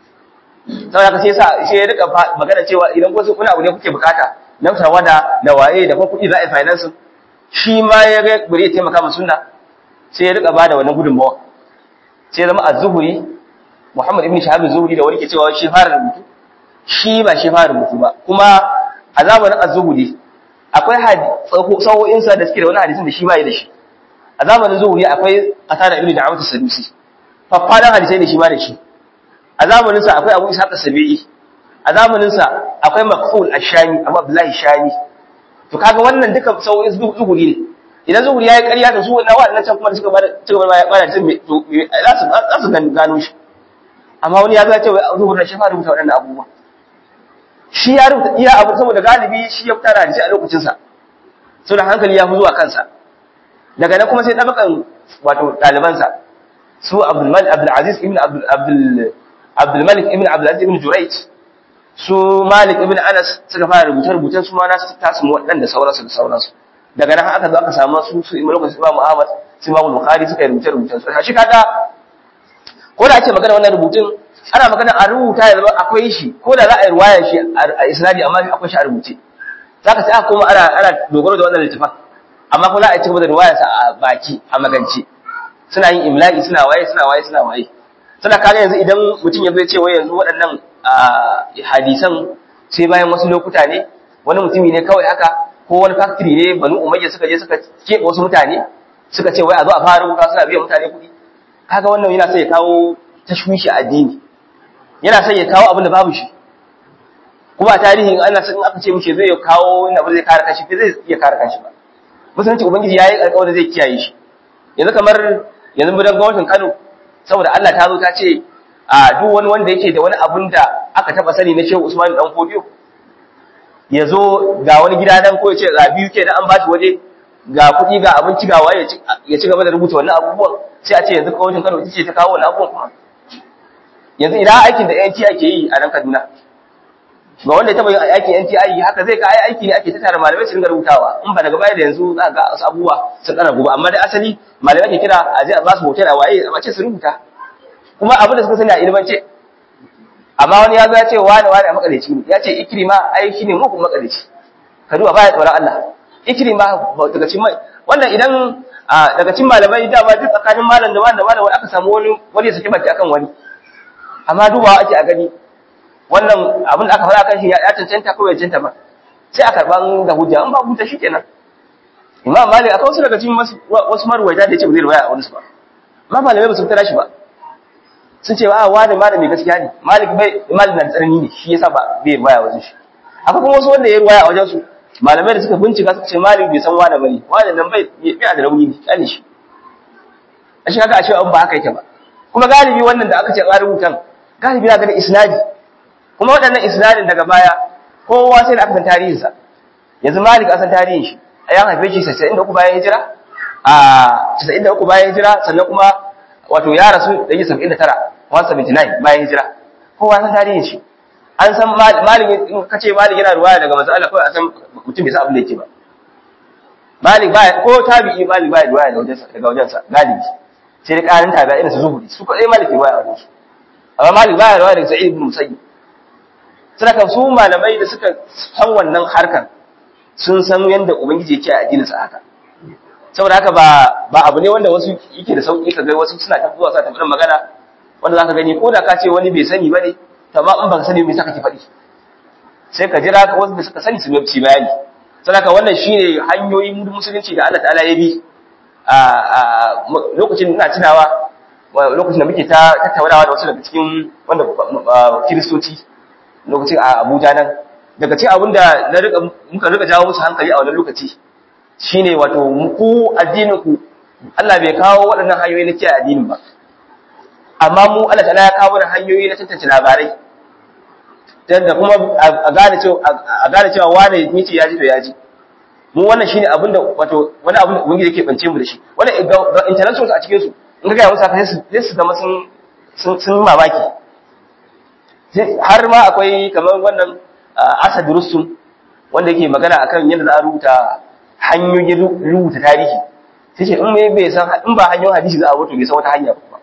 sai ka sai sa sai ya rika magana cewa idan ko kuna abu ne kuke bukata na tawada da waye da kuma kuɗi za a yi finance shi ma ya ga bari ya taimaka ma sunna sai ya rika bada wannan gudunmawa sai ya zama az-zuhri Muhammad ibn Shahab az-Zuhri da wani ke cewa shi fara rubutu shi ba shi fara rubutu ba kuma a zamanin az-Zuhri akwai sau'o'insa da suke da wani hadisin da shi ba yi da shi a zamanin Zuhri akwai Qatada ibn Da'awat as-Sadusi faffadan hadisai ne shi ba da shi a zamanin sa akwai Abu Ishaq as-Sabi'i a zamanin sa akwai Maqful ash-Shami Abu Abdullah Shami to kaga wannan duka sau'o'in Zuhri ne idan Zuhri yayi ƙarya da su wannan wannan can kuma da suka bada suka bada bada to za su za su gano shi amma wani ya zace wai Zuhri da shi fara rubuta waɗannan abubuwa shi ya rubuta iya abu saboda galibi shi ya fitara da shi a lokacinsa sau da hankali ya fi zuwa kansa daga nan kuma sai ɗabakan wato ɗalibansa su abdulaziz ibn abdulmalik ibn abdulaziz ibn jurait su malik ibn anas suka fara rubuce-rubucen su ma na tasu waɗanda sauransu da sauransu daga nan aka zo aka samu su su imar lokacin imamu ahmad su imamu bukhari suka yi rubuce-rubucen su shi kaga ko da ake magana wannan rubutun ana magana a rubuta ya zama akwai shi ko da za a yi ruwaya shi a isnadi amma akwai shi a rubuce za ka sai aka koma ana ana dogaro da wannan littafin amma kuma za a ci gaba da ruwaya sa a baki a magance suna yin imla'i suna waye suna waye suna waye suna kaga yanzu idan mutum ya zo ya ce wai yanzu waɗannan hadisan sai bayan wasu lokuta ne wani mutumi ne kawai haka ko wani factory ne banu umayya suka je suka keɓe wasu mutane suka ce wai a zo a fara rubuta suna biyan mutane kuɗi kaga wannan yana sai ya kawo tashwishi a addini yana son ya kawo abin da babu shi kuma a tarihin ana son aka ce mishi zai kawo wani abu zai kare kanshi zai iya kare kanshi ba musulunci ubangiji yayi alƙawarin zai kiyaye shi yanzu kamar yanzu mudan gwamnatin Kano saboda Allah ta zo ta ce a duk wani wanda yake da wani abun da aka taba sani na Shehu Usman dan Fodiyo ya zo ga wani gida dan ko ya ce ga biyu ke da an bashi waje ga kuɗi ga abinci ga waye ya ci gaba da rubuta wannan abubuwan sai a ce yanzu gwamnatin Kano ita ce ta kawo wannan abubuwan kuma yanzu ina aikin da NTI ake yi a nan Kaduna ba wanda ya taba yin aikin NTI haka zai ka ai aiki ne ake ta tare malamai su dinga rubutawa in ba daga baya da yanzu za ga wasu abubuwa sun kana gobe amma da asali malamai ke kira a je a ba su hotel a waye a ce su rubuta kuma abin da suka sani a ilmance amma wani ya zo ya ce wani wani a makaleci ne ya ce ikrima ai shine muku makaleci ka duba baya tsoron Allah ikrima daga cikin wannan idan daga cikin malamai dama duk tsakanin malam da malam da malam aka samu wani wani ya saki baki akan wani amma dubawa ake a gani wannan abin da aka faɗa kan shi ya cancanta ko ya cancanta ba sai a karɓan da hujja in ba hujja shi kenan imam malik akwai wasu daga cikin wasu marwaita da ya ce ba zai ruwaya a wani su ba amma malamai ba su fitar shi ba sun ce a wani malami gaskiya ne malik bai malik na tsanani ne shi yasa ba bai ruwaya a wajen shi akwai kuma wasu wanda ya ruwaya a wajen su malamai da suka bincika suka ce malik bai san wani bane wani nan bai bai da rauni ne kyale shi a shi haka a ce an ba haka yake ba kuma galibi wannan da aka ce a rubutan galibi na ganin isnadi kuma waɗannan isnadin daga baya kowa sai da aka san tarihinsa yanzu malik a san tarihin shi a yan haife shi 93 bayan hijira a 93 bayan hijira sannan kuma wato ya rasu da yi 79 179 bayan hijira kowa san tarihin shi an san malik in ka ce malik yana ruwaya daga manzo Allah kawai a san mutum bai san abin da yake ba malik ba ko tabi'i malik ba ruwaya daga wajensa daga wajensa galibi sai da ƙarin tabi'a irin su zuhuri su kaɗai malik ruwaya a wajensu amma malik ba ruwaya daga sa'id ibn musayyib saboda su malamai da suka san wannan harkar sun san yadda ubangiji yake a addinin sa haka saboda haka ba ba abu ne wanda wasu yake da sauki ka ga wasu suna ta zuwa sa ta faɗin magana wanda zaka gani ko da ka ce wani bai sani bane to ba in baka sani me saka ki faɗi sai ka jira ka wasu da suka sani su yi bayani saboda haka wannan shine hanyoyin musulunci da Allah ta'ala ya bi a lokacin ina tunawa lokacin da muke ta tattaunawa da wasu daga cikin wanda kiristoci lokacin a Abuja nan daga cikin abin da na rika muka rika jawo musu hankali a wannan lokaci shine wato ku addinin ku Allah bai kawo waɗannan hanyoyi na kiyaye addinin ba amma mu Allah ta'ala ya kawo da hanyoyi na tantance labarai da kuma a gane cewa a gane cewa wane miki ya ji to ya ji mu wannan shine abin da wato wani abin da ubangiji yake bance mu da shi wannan intellectuals a cikin su in ka ga musu haka sai su zama sun sun sun mamaki har ma akwai kamar wannan Asad Rusum wanda yake magana akan yadda za a rubuta hanyoyin rubuta tarihi sai ce in mai bai san in ba hanyoyin hadisi za a rubuta bai san wata hanya ba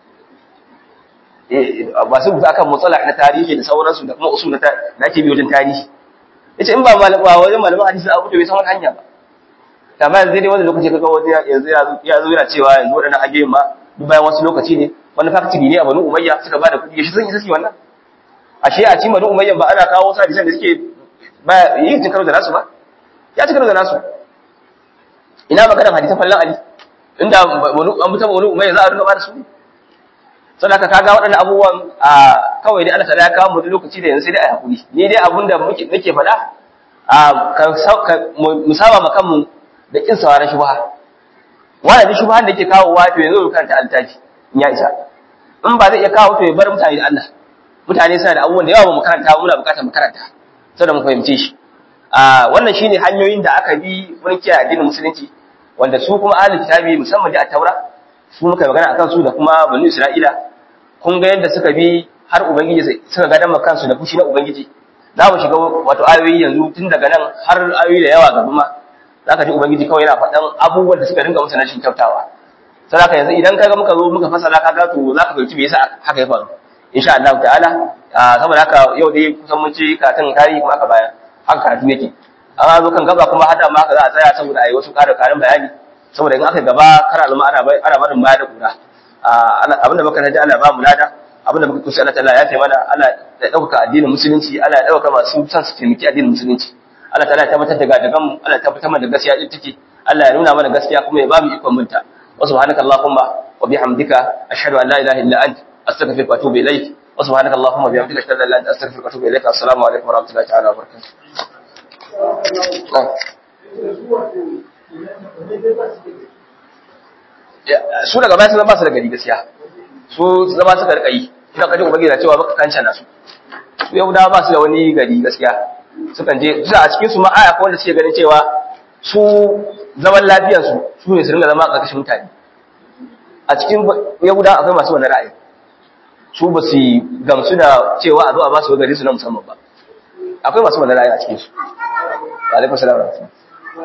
ba su rubuta akan matsala na tarihi da sauransu da kuma usul da ake bi wajen tarihi yace in ba malama wajen malaman hadisi za a rubuta bai san wata hanya ba amma yanzu dai wani lokaci kaga wani yanzu ya zo yana cewa yanzu waɗannan hanyoyin ma duk bayan wasu lokaci ne wani factory ne a Banu Umayya suka bada kuɗi shi sun isa su wannan ashe a cikin Banu Umayya ba ana kawo sa da suke ba yin cin karo da nasu ba ya cin karo da nasu ina maganar hadisan fallan Ali inda an mutan Banu Umayya za a rinka ba da su saboda kaga waɗannan abubuwan a kawai dai Allah ta'ala ya kawo mu lokaci da yanzu sai dai a hakuri ni dai abun da muke nake faɗa a ka mu saba ma kanmu da kin sauraron shubha wannan da shubhan da yake kawo wa to yanzu ka karanta altaji in ya isa in ba zai iya kawo to ya bar mutane da Allah mutane suna da abubuwan da yawa ba mu karanta muna bukatar mu karanta saboda mu fahimce shi a wannan shine hanyoyin da aka bi wurin kiyaye addinin musulunci wanda su kuma ahlul kitabi musamman da at-taura su muka magana akan su da kuma bani isra'ila kun ga yadda suka bi har ubangiji suka ga dama kansu da fushi na ubangiji za mu shiga wato ayoyi yanzu tun daga nan har ayoyi da yawa gaba ma zaka ji ubangiji kawai yana faɗan abubuwan da suka dinga musu na shin kyautawa sai haka yanzu idan kaga muka zo muka fasala kaga to zaka fahimci me yasa haka ya faru insha Allah ta'ala saboda haka yau dai kusan mun ci karatun tarihi kuma aka baya haka karatu yake an zo kan gaba kuma hada ma haka za a tsaya saboda a yi wasu ƙarin karin bayani saboda in aka gaba kar alma ana ana barin baya da kura abinda muka naji Allah ba mu lada abinda muka kusa Allah ta'ala ya taimaka Allah ya dauka addinin musulunci Allah ya dauka masu san su taimaki addinin musulunci Allah ta'ala ya tabbatar da gadagan mu Allah ya tabbatar mana da gaskiya din take Allah ya nuna mana gaskiya kuma ya ba mu ikon munta wa subhanaka allahumma wa bihamdika ashhadu an la ilaha illa anta astaghfiruka wa atubu ilayk wa subhanaka allahumma wa bihamdika ashhadu an la ilaha illa anta astaghfiruka wa atubu ilayk assalamu alaikum wa rahmatullahi ta'ala wa barakatuh su daga baya sun zama su da gari gaskiya su zama su da rikai ina kaji ubangiji na cewa baka kancana su su yahudawa ba su da wani gari gaskiya sukan je su a cikin su ma aya ko wanda suke ganin cewa su zaman lafiyar su su ne su ringa zama a ƙarƙashin mutane a cikin yahudawa akwai masu wani ra'ayi su ba su gamsu da cewa a zo a ba su gari su na musamman ba akwai masu wani ra'ayi a cikin su alaikum salam wa rahmatullahi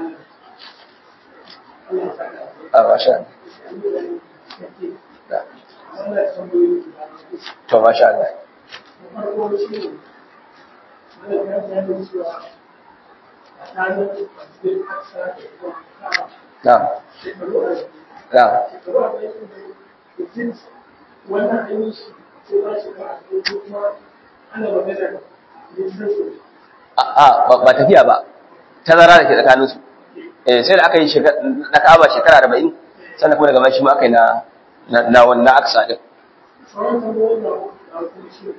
a masha to masha Allah Na'am. Na'am. Wannan ainihin shi ba shi ba kuma ana magana a ba tafiya ba tazara da ke tsakaninsu eh sai da aka yi na kaba shekara arba'in sannan kuma daga shi ma aka yi na na wannan aksa din sauran tambayoyin da na kuci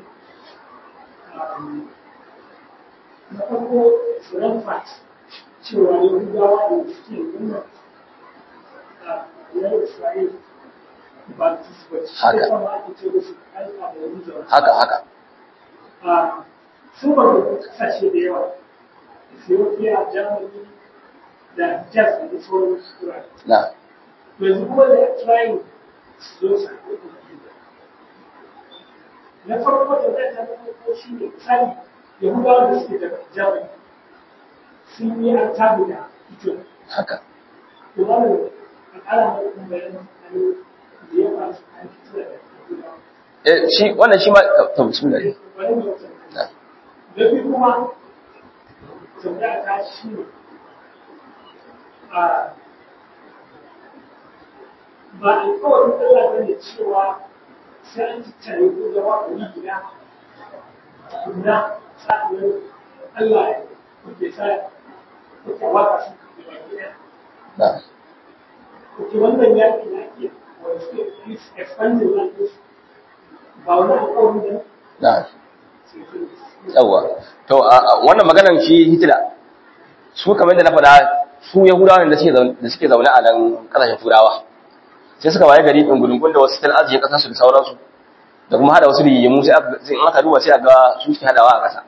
na farko tsiran fat cewa ne gudawa da suke nuna a yan isra'il ba su bace Haka. kuma ake ce musu alfa da wani haka haka a sun bar kasashe da yawa Ethiopia, Germany, da Jazz da sauran wurare. na To yanzu kuma da trying su zo su haɗu da Yahuda. Na farko da zai ta farko shi ne misali Yahudawa da suke da Germany sun yi an tabi da Ethiopia. haka To wannan al'ala na kuma bayan hannu da ya faru an fito da Yahudawa. eh shi wannan shi ma ta bismillah Wani ne wata na da biyu kuma tambaya ta shi ne a ba alkawarin Allah ba ne cewa sai an tattare ko gaba wuri gida guda sa'adar Allah ya kuke sa kuke waka su gaba gida. Kuke wannan yaƙi na ke wanda suke expanding like this ba wani alkawarin da na yawa to wannan maganar shi hitila su kamar da na faɗa su yahudawa da suke zaune a nan ƙasashen turawa sai suka waye gari ɗungulungun da wasu tattalin arzikin ƙasarsu da sauransu da kuma haɗa wasu rigimu sai in aka duba sai a ga su suke haɗawa a ƙasa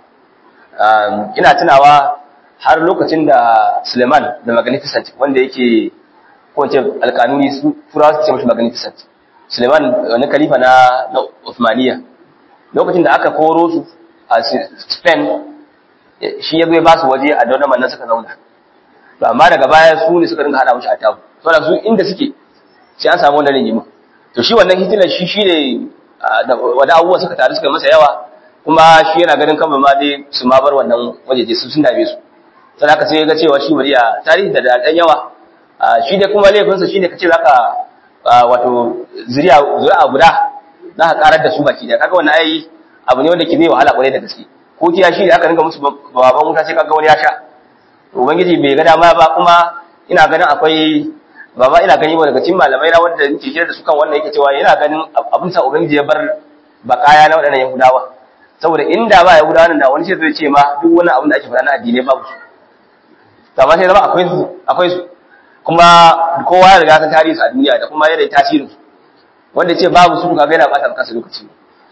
ina tunawa har lokacin da suleiman da magnificent wanda yake ko ce alƙanuni su turawa su ce mashi magnificent suleiman wani kalifa na na Uthmaniyya lokacin da aka koro su a spain shi ya zo ya ba su waje a daunar nan suka zauna to amma daga baya su ne suka ringa hada mushi a tabu saboda su inda suke sai an samu wannan rigima to shi wannan hitilar shi shi ne wada abubuwa suka taru suka masa yawa kuma shi yana ganin kan ma dai su ma bar wannan wajeje su sun dame su sai aka sai ga cewa shi bari a tarihi da dan yawa shi dai kuma laifinsa shine kace zaka wato zuriya zuriya guda za ka karar da su baki da kaga wannan ai abu ne wanda ke mai wahala kwarai da gaske ko kiya shi da aka rinka musu baban wuta sai kaga wani ya sha ubangiji bai ga dama ba kuma ina ganin akwai ba ma ina gani ba daga cikin malamai na wanda nake kira da su kan wannan yake cewa yana ganin abin sa ubangiji ya bar bakaya na waɗannan yahudawa saboda inda ba yahudawa nan da wani sai zai ce ma duk wani abin da ake faɗa na addinai babu su amma sai zama akwai su akwai su kuma kowa ya riga san tarihi a duniya da kuma yadda tasirin su wanda ce babu su kaga yana bata kansa lokaci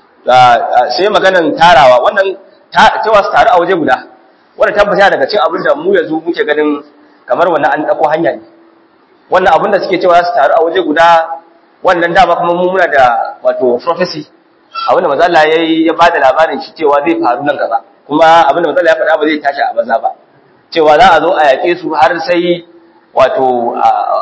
sai maganan tarawa wannan cewa su taru a waje guda wanda tabbata daga cin abin da mu yanzu muke ganin kamar wannan an dako hanya ne wannan abin da suke cewa su taru a waje guda wannan dama kuma mu muna da wato prophecy abin da manzo Allah yayi ya bada labarin shi cewa zai faru nan gaba kuma abin da manzo Allah ya faɗa ba zai tashi a banza ba cewa za a zo a yake su har sai wato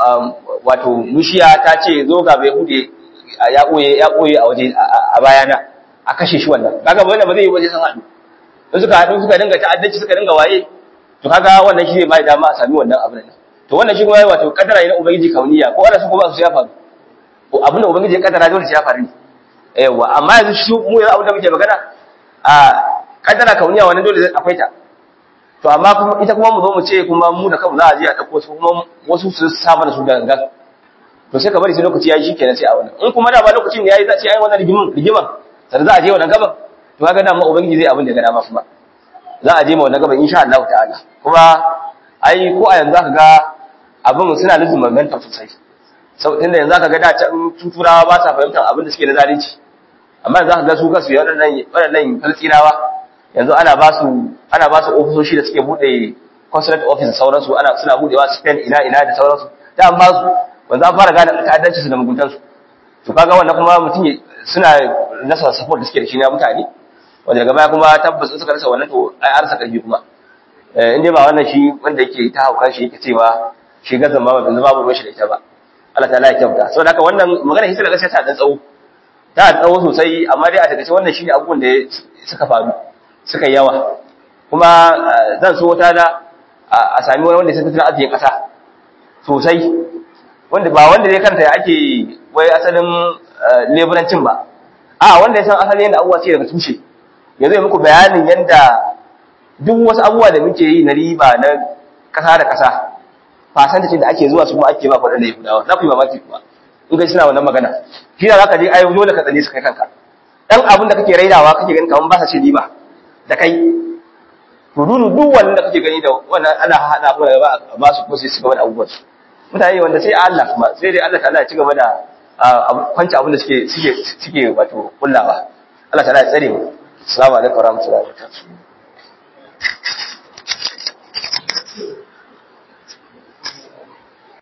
wato mushiya ta ce zo ga bai hude ya ɓoye ya ɓoye a waje a bayana a kashe shi wannan kaga ba wannan ba zai yi waje san haɗu in suka haɗu suka dinga ta'addanci suka dinga waye to kaga wannan shi zai bai dama a sami wannan abin nan to wannan shi kuma wato kadara ne na ubangiji kauniya ko ana so ko ba su ya faru abin da ubangiji ya kadara dole shi ya faru ne yawa amma yanzu shi mu yanzu abin da muke magana a kadara kauniya wannan dole akwai ta to amma kuma ita kuma mu zo mu ce kuma mu da kanmu za a je a ɗauko su kuma wasu su saba da su da gangan to sai ka bari sai lokaci yayi shikenan sai a wannan in kuma da ba lokacin da yayi za a ce ai wannan rigimin rigiman sai za a je wannan gaban to kaga da mu ubangiji zai abin da ya ga dama kuma za a je ma wannan gaban insha Allah ta'ala kuma ai ko a yanzu zaka ga abin suna nufin maganta sosai sau tunda yanzu zaka ga da can tuturawa ba sa fahimtar abin da suke na zalunci amma yanzu zaka ga su kansu waɗannan waɗannan falsinawa yanzu ana ba su ana ba su ofisoshi da suke bude consulate office sauransu ana suna budewa Spain ina ina da sauransu da an ba su wanda an fara gane ta'addanci su da muguntan su to kaga wannan kuma mutum suna rasa support da suke da shi na mutane wanda daga baya kuma tabbas suka rasa wannan to ai arsa karfi kuma eh in dai ba wannan shi wanda yake ta haukan shi yake cewa shi gazan ma ba babu ruwan shi da ita ba Allah ta'ala ya kyauta saboda haka wannan magana hijira gaskiya ta dan tsawo ta tsawo sosai amma dai a takaice wannan shine abubuwan da suka faru suka yawa kuma zan so wata da a sami wani wanda ya san tattalin arzikin ƙasa sosai wanda ba wanda zai kanta ake wai asalin leburancin ba a wanda ya san asalin yadda abubuwa ce daga tushe ya zai muku bayanin yadda duk wasu abubuwa da muke yi na riba na ƙasa da ƙasa fasantacin da ake zuwa su kuma ake ba kwaɗanda ya fudawa za ku yi mamaki kuma in kai suna wannan magana shi da za ka je ayo dole ka tsane su kai kanka ɗan abin da kake rainawa kake ganin kamar ba sa ce riba da kai rudunu duk wannan da kake gani da wannan ana hada ko da ba su ko sai su gaba da abubuwan su mutane wanda sai Allah kuma sai dai Allah ta'ala ya ci gaba da kwanci abin da suke suke suke wato kullawa Allah ta'ala ya tsare mu assalamu alaikum warahmatullahi wabarakatuh